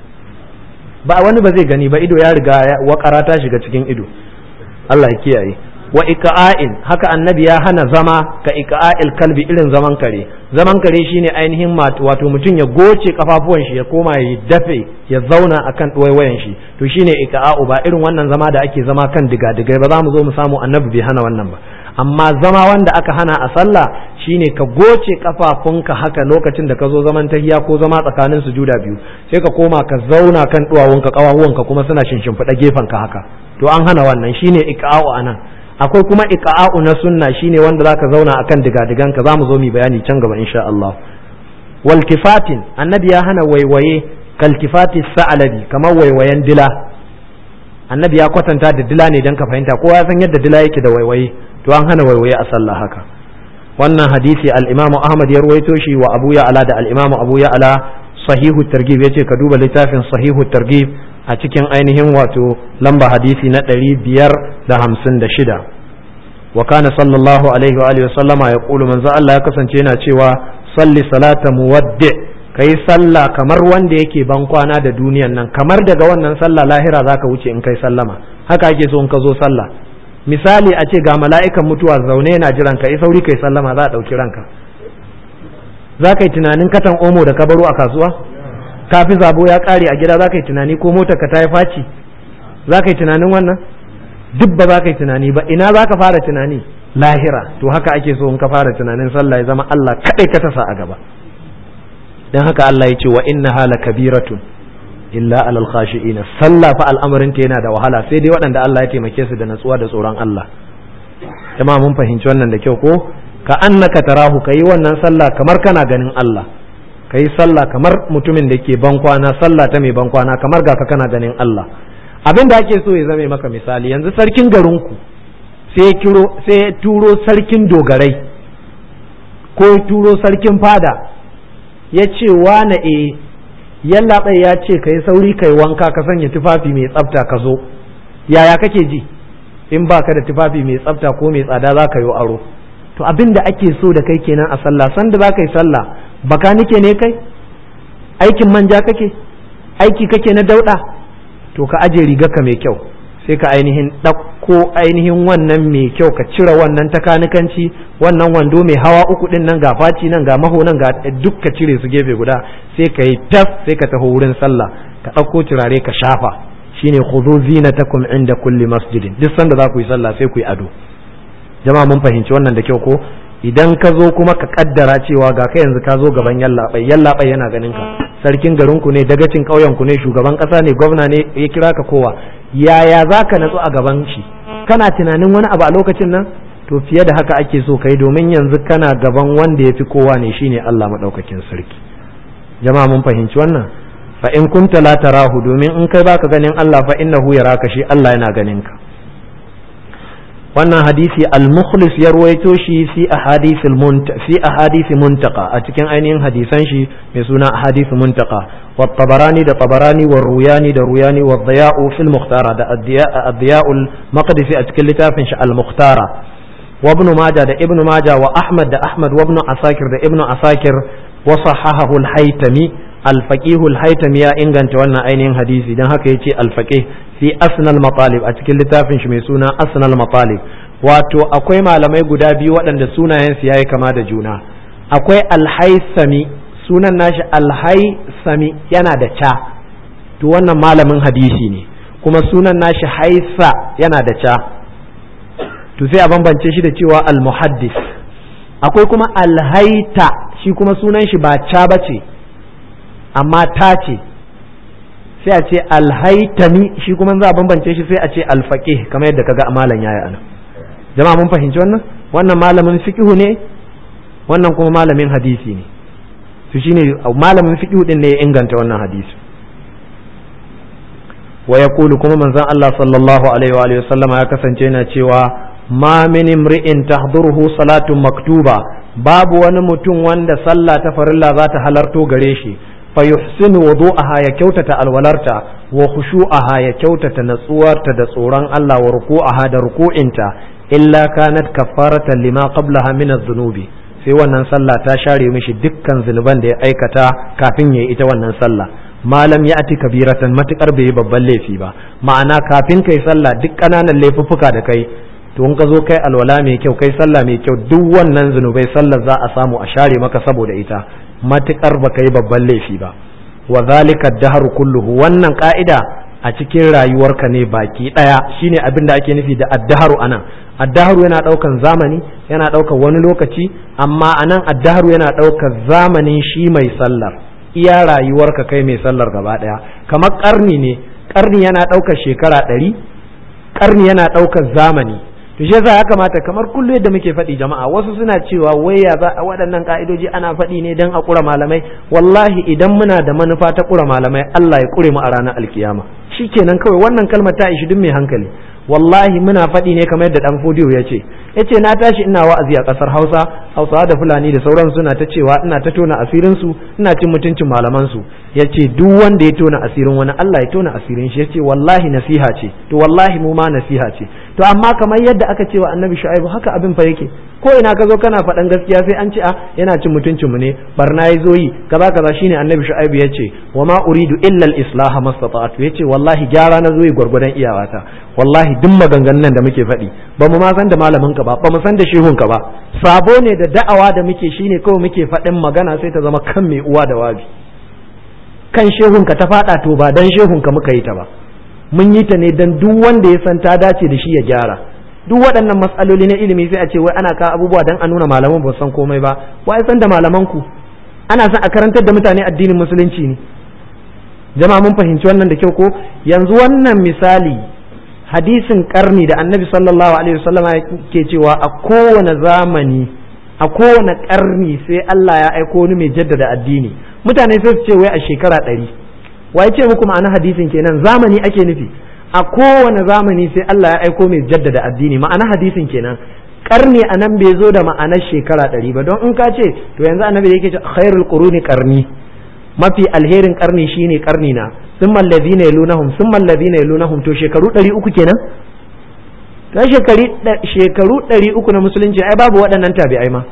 ba wani ba zai gani ba ido ya riga wakara ta shiga cikin ido Allah ya kiyaye wa ika'in haka annabi ya hana zama ka ika'il kalbi irin zaman kare zaman kare shine ainihin wato mutum ya goce kafafuwan shi ya koma ya dafe ya zauna akan ɗuwaiwayen shi to shine ika'u ba irin wannan zama da ake zama kan digadigai ba za mu zo mu samu annabi bai hana wannan ba amma zama wanda aka hana a sallah shine ka goce kafafunka haka lokacin da ka zo zaman tahiya ko zama tsakanin sujuda biyu sai ka koma ka zauna kan duwawunka kawahuwanka kuma suna shinshimfiɗa gefenka haka to an hana wannan shine ika'u anan akwai kuma iqa'u na sunna shine wanda zaka zauna akan digadigan ka zamu zo mu bayani can gaba insha Allah wal kifatin annabi ya hana waiwaye kal kifati sa'alabi kamar waiwayen dila annabi ya kwatanta da dila ne dan ka fahimta kowa ya san yadda dila yake da waiwaye to an hana waiwaye a sallah haka wannan hadisi al-Imam Ahmad ya ruwaito shi wa Abu Ya'la da al-Imam Abu Ya'la sahihu targhib yace ka duba littafin sahihu targhib a cikin ainihin wato lamba hadisi na ɗari biyar da hamsin da shida wa kana sallallahu alaihi wa alihi sallama ya ƙulu manzo Allah ya kasance yana cewa salli salata muwaddi kai sallah kamar wanda yake ban kwana da duniyan nan kamar daga wannan sallah lahira zaka wuce in kai sallama haka ake so in ka zo sallah misali a ce ga mala'ikan mutuwa zaune yana jiran ka sauri kai sallama za a ɗauki ranka za ka yi tunanin katan omo da ka baro a kasuwa kafi zabo ya kare a gida za ka yi tunani ko motar ka ta yi faci za ka yi tunanin wannan duk ba za ka yi tunani ba ina za ka fara tunani lahira to haka ake so in ka fara tunanin sallah ya zama Allah kaɗai ka tasa a gaba dan haka Allah ya ce wa inna hala kabiratun illa alal khashi'ina sallah fa al'amarin ta yana da wahala sai dai waɗanda Allah ya taimake su da natsuwa da tsoron Allah jama'a mun fahimci wannan da kyau ko ka annaka tarahu kayi wannan sallah kamar kana ganin Allah ka yi sallah kamar mutumin da ke bankwana sallah ta mai bankwana kamar ga ka kana ganin Allah abin da ake so ya zame maka misali yanzu sarkin garinku sai kiro sai turo sarkin dogarai ko turo sarkin fada ya ce wane e yallaɓai ya ce ka yi sauri ka yi wanka ka sanya tufafi mai tsafta ka zo yaya kake ji in ba ka da tufafi mai tsafta ko mai tsada za ka yi aro to abin da ake so da kai kenan a sallah sanda za ka yi sallah baka nike ne kai aikin manja kake aiki kake na dauɗa to ka aje rigarka mai kyau sai ka ainihin ɗauko ainihin wannan mai kyau ka cire wannan takanikanci wannan wando mai hawa uku ɗin nan ga faci nan ga maho nan ga duk ka cire su gefe guda sai ka yi tas sai ka taho wurin sallah ka ɗauko turare ka shafa shine khudhu zinatakum inda kulli masjidin duk sanda za ku yi sallah sai ku yi ado jama'a mun fahimci wannan da kyau ko idan ka zo kuma ka kaddara cewa ga ka yanzu ka zo gaban yallaɓai yallaɓai yana ganin ka sarkin garinku ne dagacin ƙauyenku ne shugaban ƙasa ne gwamna ne ya kira ka kowa yaya za ka natsu a gaban shi kana tunanin wani abu a lokacin nan to fiye da haka ake so kai domin yanzu kana gaban wanda ya fi kowa ne shine Allah maɗaukakin sarki jama'a mun fahimci wannan fa in kunta la tarahu domin in kai baka ganin Allah fa innahu yaraka shi Allah yana ganin ka wannan hadisi al-mukhlis ya ruwaito shi fi ahadith fi ahadith muntaqa a cikin ainihin hadisan shi mai suna ahadith muntaqa wa tabarani da tabarani wa ruyani da ruyani wa diya'u fil mukhtara da ad-diya'u al-maqdisi a cikin littafin shi al-mukhtara wa ibn majah da ibn majah wa ahmad da ahmad wa ibn asakir da ibn asakir wa sahahahu al-haytami al-faqih al-haytami ya inganta wannan ainihin hadisi dan haka yace al-faqih fi asnal matalib a cikin littafin shi mai suna asnal matalib wato akwai malamai guda biyu waɗanda sunayen su yayi kama da juna akwai alhaisami sunan nashi alhaisami yana da ca to wannan malamin hadisi ne kuma sunan nashi haisa yana da ca to sai a bambance shi da cewa almuhaddis akwai kuma alhaita shi kuma sunan shi ba ca bace amma ta ce sai a ce alhaitami shi kuma za a bambance shi sai a ce alfaqih kamar yadda kaga amalan yayi ana jama'a mun fahimci wannan wannan malamin fiqhu ne wannan kuma malamin hadisi ne to shine malamin fiqhu din ne ya inganta wannan hadisi wa yaqulu kuma manzon Allah sallallahu alaihi wa alihi wasallam ya kasance yana cewa ma min imri'in tahduruhu salatun maktuba babu wani mutum wanda sallah ta farilla za ta halarto gare shi fayuhsinu wudu'aha ya kyautata alwalarta wa khushu'aha ya kyautata natsuwarta da tsoron Allah wa ruku'aha da ruku'inta illa kanat kafaratan lima qablaha min adh-dhunubi sai wannan sallah ta share mishi dukkan zunuban da ya aikata kafin ya ita wannan sallah malam ya ati kabiratan matukar bai yi babban laifi ba ma'ana kafin kai sallah duk ƙananan laifuffuka da kai to in ka zo kai alwala mai kyau kai sallah mai kyau duk wannan zunubai sallar za a samu a share maka saboda ita matukar baka yi babban laifi ba wa zalika dahru kulluhu wannan ka'ida a cikin rayuwarka ne baki daya shine abin da ake nufi da addaharu anan addaharu yana daukan zamani yana daukan wani lokaci amma anan addaharu yana daukan zamanin shi mai sallar iya rayuwarka kai mai sallar gaba daya kamar karni ne karni yana daukar shekara ɗari karni yana daukar zamani to shi yasa ya kamata kamar kullu yadda muke faɗi jama'a wasu suna cewa wai ya za waɗannan ka'idoji ana faɗi ne dan a ƙura malamai wallahi idan muna da manufa ta ƙura malamai Allah ya ƙure mu a ranar alkiyama shikenan kawai wannan kalmar ta ishi duk mai hankali wallahi muna faɗi ne kamar yadda dan fodiyo ya ce ya ce na tashi ina wa'azi a ƙasar hausa hausawa da fulani da sauran suna ta cewa ina ta tona asirin su ina cin mutuncin malaman su ya ce duk wanda ya tona asirin wani Allah ya tona asirin shi ya ce wallahi nasiha ce to wallahi mu ma nasiha ce to amma kamar yadda aka ce wa annabi shu'aibu haka abin fa yake ko ina ka zo kana faɗan gaskiya sai an ce a yana cin mutuncin mu ne barna ya zo yi kaza kaza shine annabi shu'aibu ya ce wa ma uridu illa al-islaha mastata'tu ya ce wallahi gyara na zo yi gwargwadon iyawata wallahi duk maganganun nan da muke faɗi ba mu ma san da malamin ka ba ba mu san da shehun ka ba sabo ne da da'awa da muke shine kawai muke faɗin magana sai ta zama kan mai uwa da wabi kan shehun ka ta faɗa to ba dan shehun ka muka yi ta ba mun yi ta ne dan duk wanda ya san ta dace da shi ya gyara duk waɗannan matsaloli na ilimi sai a ce wai ana ka abubuwa dan a nuna malaman ba san komai ba wai san da malaman ku ana son a karantar da mutane addinin musulunci ne jama'a mun fahimci wannan da kyau ko yanzu wannan misali hadisin karni da annabi sallallahu alaihi wasallama ke cewa a kowane zamani a kowane karni sai Allah ya aiko wani mai jaddada addini mutane sai su ce wai a shekara ɗari wai ce muku ma'ana hadisin kenan zamani ake nufi a kowane zamani sai Allah ya aiko mai jaddada addini ma'ana hadisin kenan karni a nan bai zo da ma'anar shekara ɗari ba don in ka ce to yanzu annabi yake ce khairul quruni karni mafi alherin karni shine karni na summa alladhina yalunahum summa alladhina yalunahum to shekaru 300 kenan ta shekari shekaru 300 na musulunci ai babu waɗannan tabi'ai ma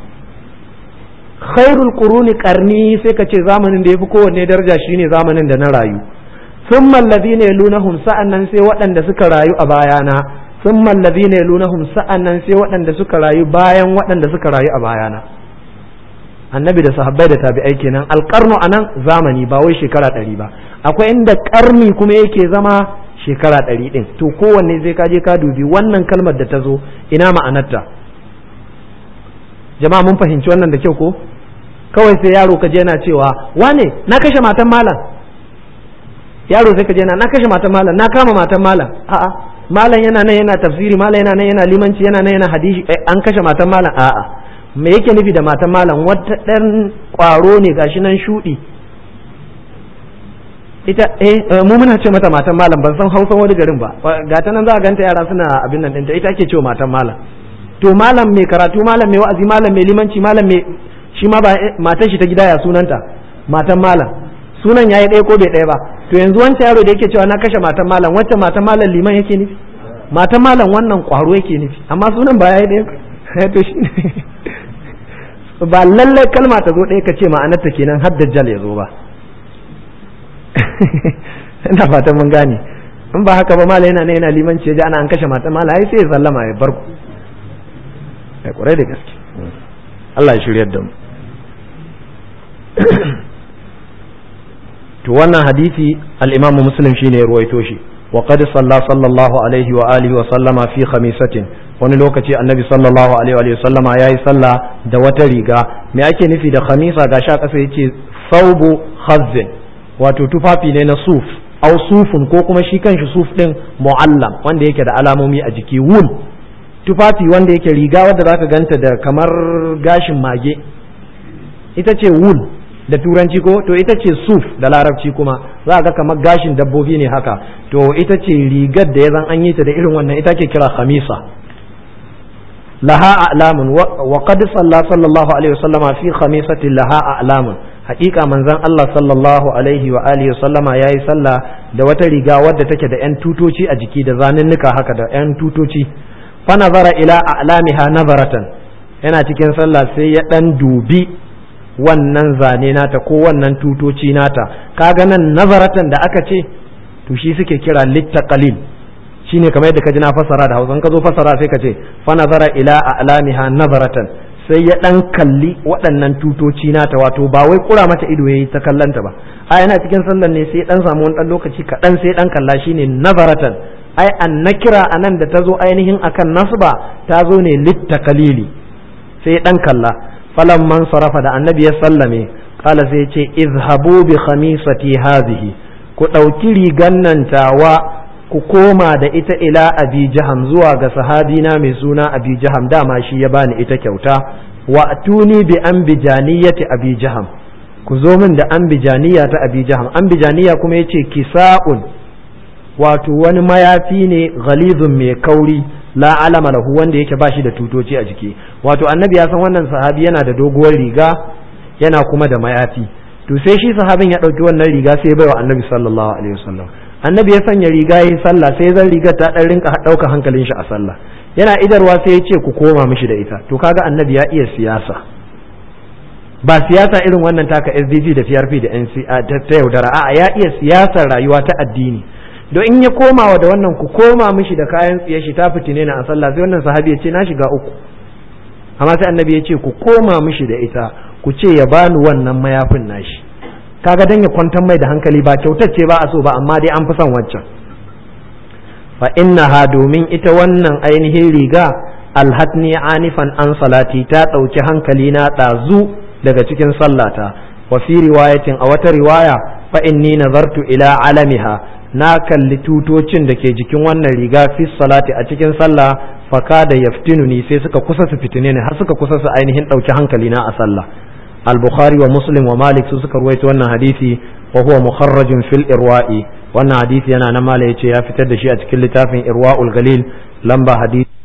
khairul quruni qarni sai ka ce zamanin da yafi kowanne daraja shine zamanin da na rayu summa alladhina yalunahum sa'annan sai waɗanda suka rayu a bayana summa alladhina yalunahum sa'annan sai waɗanda suka rayu bayan waɗanda suka rayu a bayana annabi da sahabbai da tabi'ai kenan alƙarnu anan zamani ba wai shekara ɗari ba akwai inda ƙarni kuma yake zama shekara ɗari ɗin to kowanne zai kaje ka dubi wannan kalmar da ta zo ina ma'anarta jama'a mun fahimci wannan da kyau ko kawai sai yaro kaje yana cewa wane na kashe matan malam yaro sai kaje yana na kashe matan malam na kama matan malam a'a malam yana nan yana tafsiri malam yana nan yana limanci yana nan yana hadisi an kashe matan malam a'a me yake nufi da matan malam wata ɗan ƙwaro ne gashi nan shuɗi ita eh mu muna ce mata matan malam ban san hausan wani garin ba ga ta nan za a ganta yara suna abin nan ɗinta ita ake cewa matan malam to malam mai karatu malam mai wa'azi malam mai limanci malam mai shi ma ba matan shi ta gida ya sunanta matan malam sunan yayi ɗaya ko bai ɗaya ba to yanzu wancan yaro da yake cewa na kashe matan malam wancan matan malam liman yake nufi matan malam wannan kwaro yake nufi amma sunan ba yayi ɗaya to shi ba lallai kalma ta zo ɗaya ka ce ma'anarta kenan har dajjal ya zo ba ina fatan mun gane in ba haka ba mala yana ne yana limanci ya ji ana an kashe mata mala ai sai ya sallama ya bar ku ai kurai da gaske Allah ya shiryar da mu to wannan hadisi al-Imam Muslim shine ya ruwaito shi wa qad salla sallallahu alaihi wa alihi wa sallama fi khamisatin wani lokaci annabi sallallahu alaihi wa sallama yayi sallah da wata riga me ake nufi da khamisa ga sha kasa yace saubu khazzin wato tufafi ne na suf au sufun ko kuma shi kanshi suf din mu'allam wanda yake da alamomi a jiki wul tufafi wanda yake riga wadda zaka ganta da kamar gashin mage ita ce wul da turanci ko to ita ce suf da larabci kuma za ga kamar gashin dabbobi ne haka to ita ce rigar da ya zan an yi ta da irin wannan ita ke kira khamisa laha a'lamun wa qad salla sallallahu alaihi wasallama fi khamisati laha a'lamun hakika manzon Allah sallallahu alaihi wa alihi wa sallama yayi sallah da wata riga wadda take da yan tutoci a jiki da zanunnuka haka da yan tutoci fa nazara ila a'lamiha nazaratan yana cikin sallah sai ya dan dubi wannan zane nata ko wannan tutoci nata kaga nan nazaratan da aka ce to shi suke kira littaqalil shine kamar yadda ka ji na fasara da Hausa ka zo fasara sai ka ce fa nazara ila a'lamiha nazaratan sai ya dan kalli waɗannan tutoci nata wato ba wai kura mata ido yayi ta kallanta ba a yana cikin sallan ne sai dan samu wani dan lokaci kaɗan sai dan kalla shine nazaratan ai an nakira anan da ta zo ainihin akan nasba ta zo ne littakalili sai dan kalla falan man sarafa da annabi ya sallame kala sai ya ce izhabu bi khamisati hadhihi ku ɗauki rigan nan tawa ku koma da ita ila abi jaham zuwa ga sahabina mai suna abi jaham dama shi ya bani ita kyauta wa tuni bi ambijaniyati abi jaham ku zo min da ambijaniya ta abi jaham ambijaniya kuma yace kisa'un wato wani mayafi ne ghalizun mai kauri la alama lahu wanda yake bashi da tutoci a jiki wato annabi ya san wannan sahabi yana da doguwar riga yana kuma da mayafi to sai shi sahabin ya ɗauki wannan riga sai ya baiwa annabi sallallahu alaihi wasallam annabi ya sanya riga yayi sallah sai zan rigar ta dan rinka ɗauka hankalin shi a sallah yana idarwa sai ya ce ku koma mishi da ita to kaga annabi ya iya siyasa ba siyasa irin wannan taka SDG da PRP da NC ta yaudara a'a ya iya siyasar rayuwa ta addini don in ya komawa da wannan ku koma mishi da kayan tsiye shi ta fitine na a sallah sai wannan sahabi ya ce na shiga uku amma sai annabi ya ce ku koma mishi da ita ku ce ya bani wannan mayafin nashi kaga dan ya kwantar mai da hankali ba kyautar ce ba a so ba amma dai an fi son wancan fa innaha domin ita wannan ainihin riga alhatni anifan an salati ta ɗauki hankali na ɗazu daga cikin sallata wa fi riwayatin a wata riwaya fa inni nazartu ila alamiha na kalli tutocin da ke jikin wannan riga fi salati a cikin sallah faka da yaftinuni sai suka kusa su fitine ne har suka kusa su ainihin ɗauki hankali na a sallah al-bukhari wa muslim wa malik su suka ruwaito wannan hadisi wa huwa mukharrajun fil irwa'i wannan hadisi yana nan mala yace ya fitar da shi a cikin littafin irwa'ul galil lamba hadisi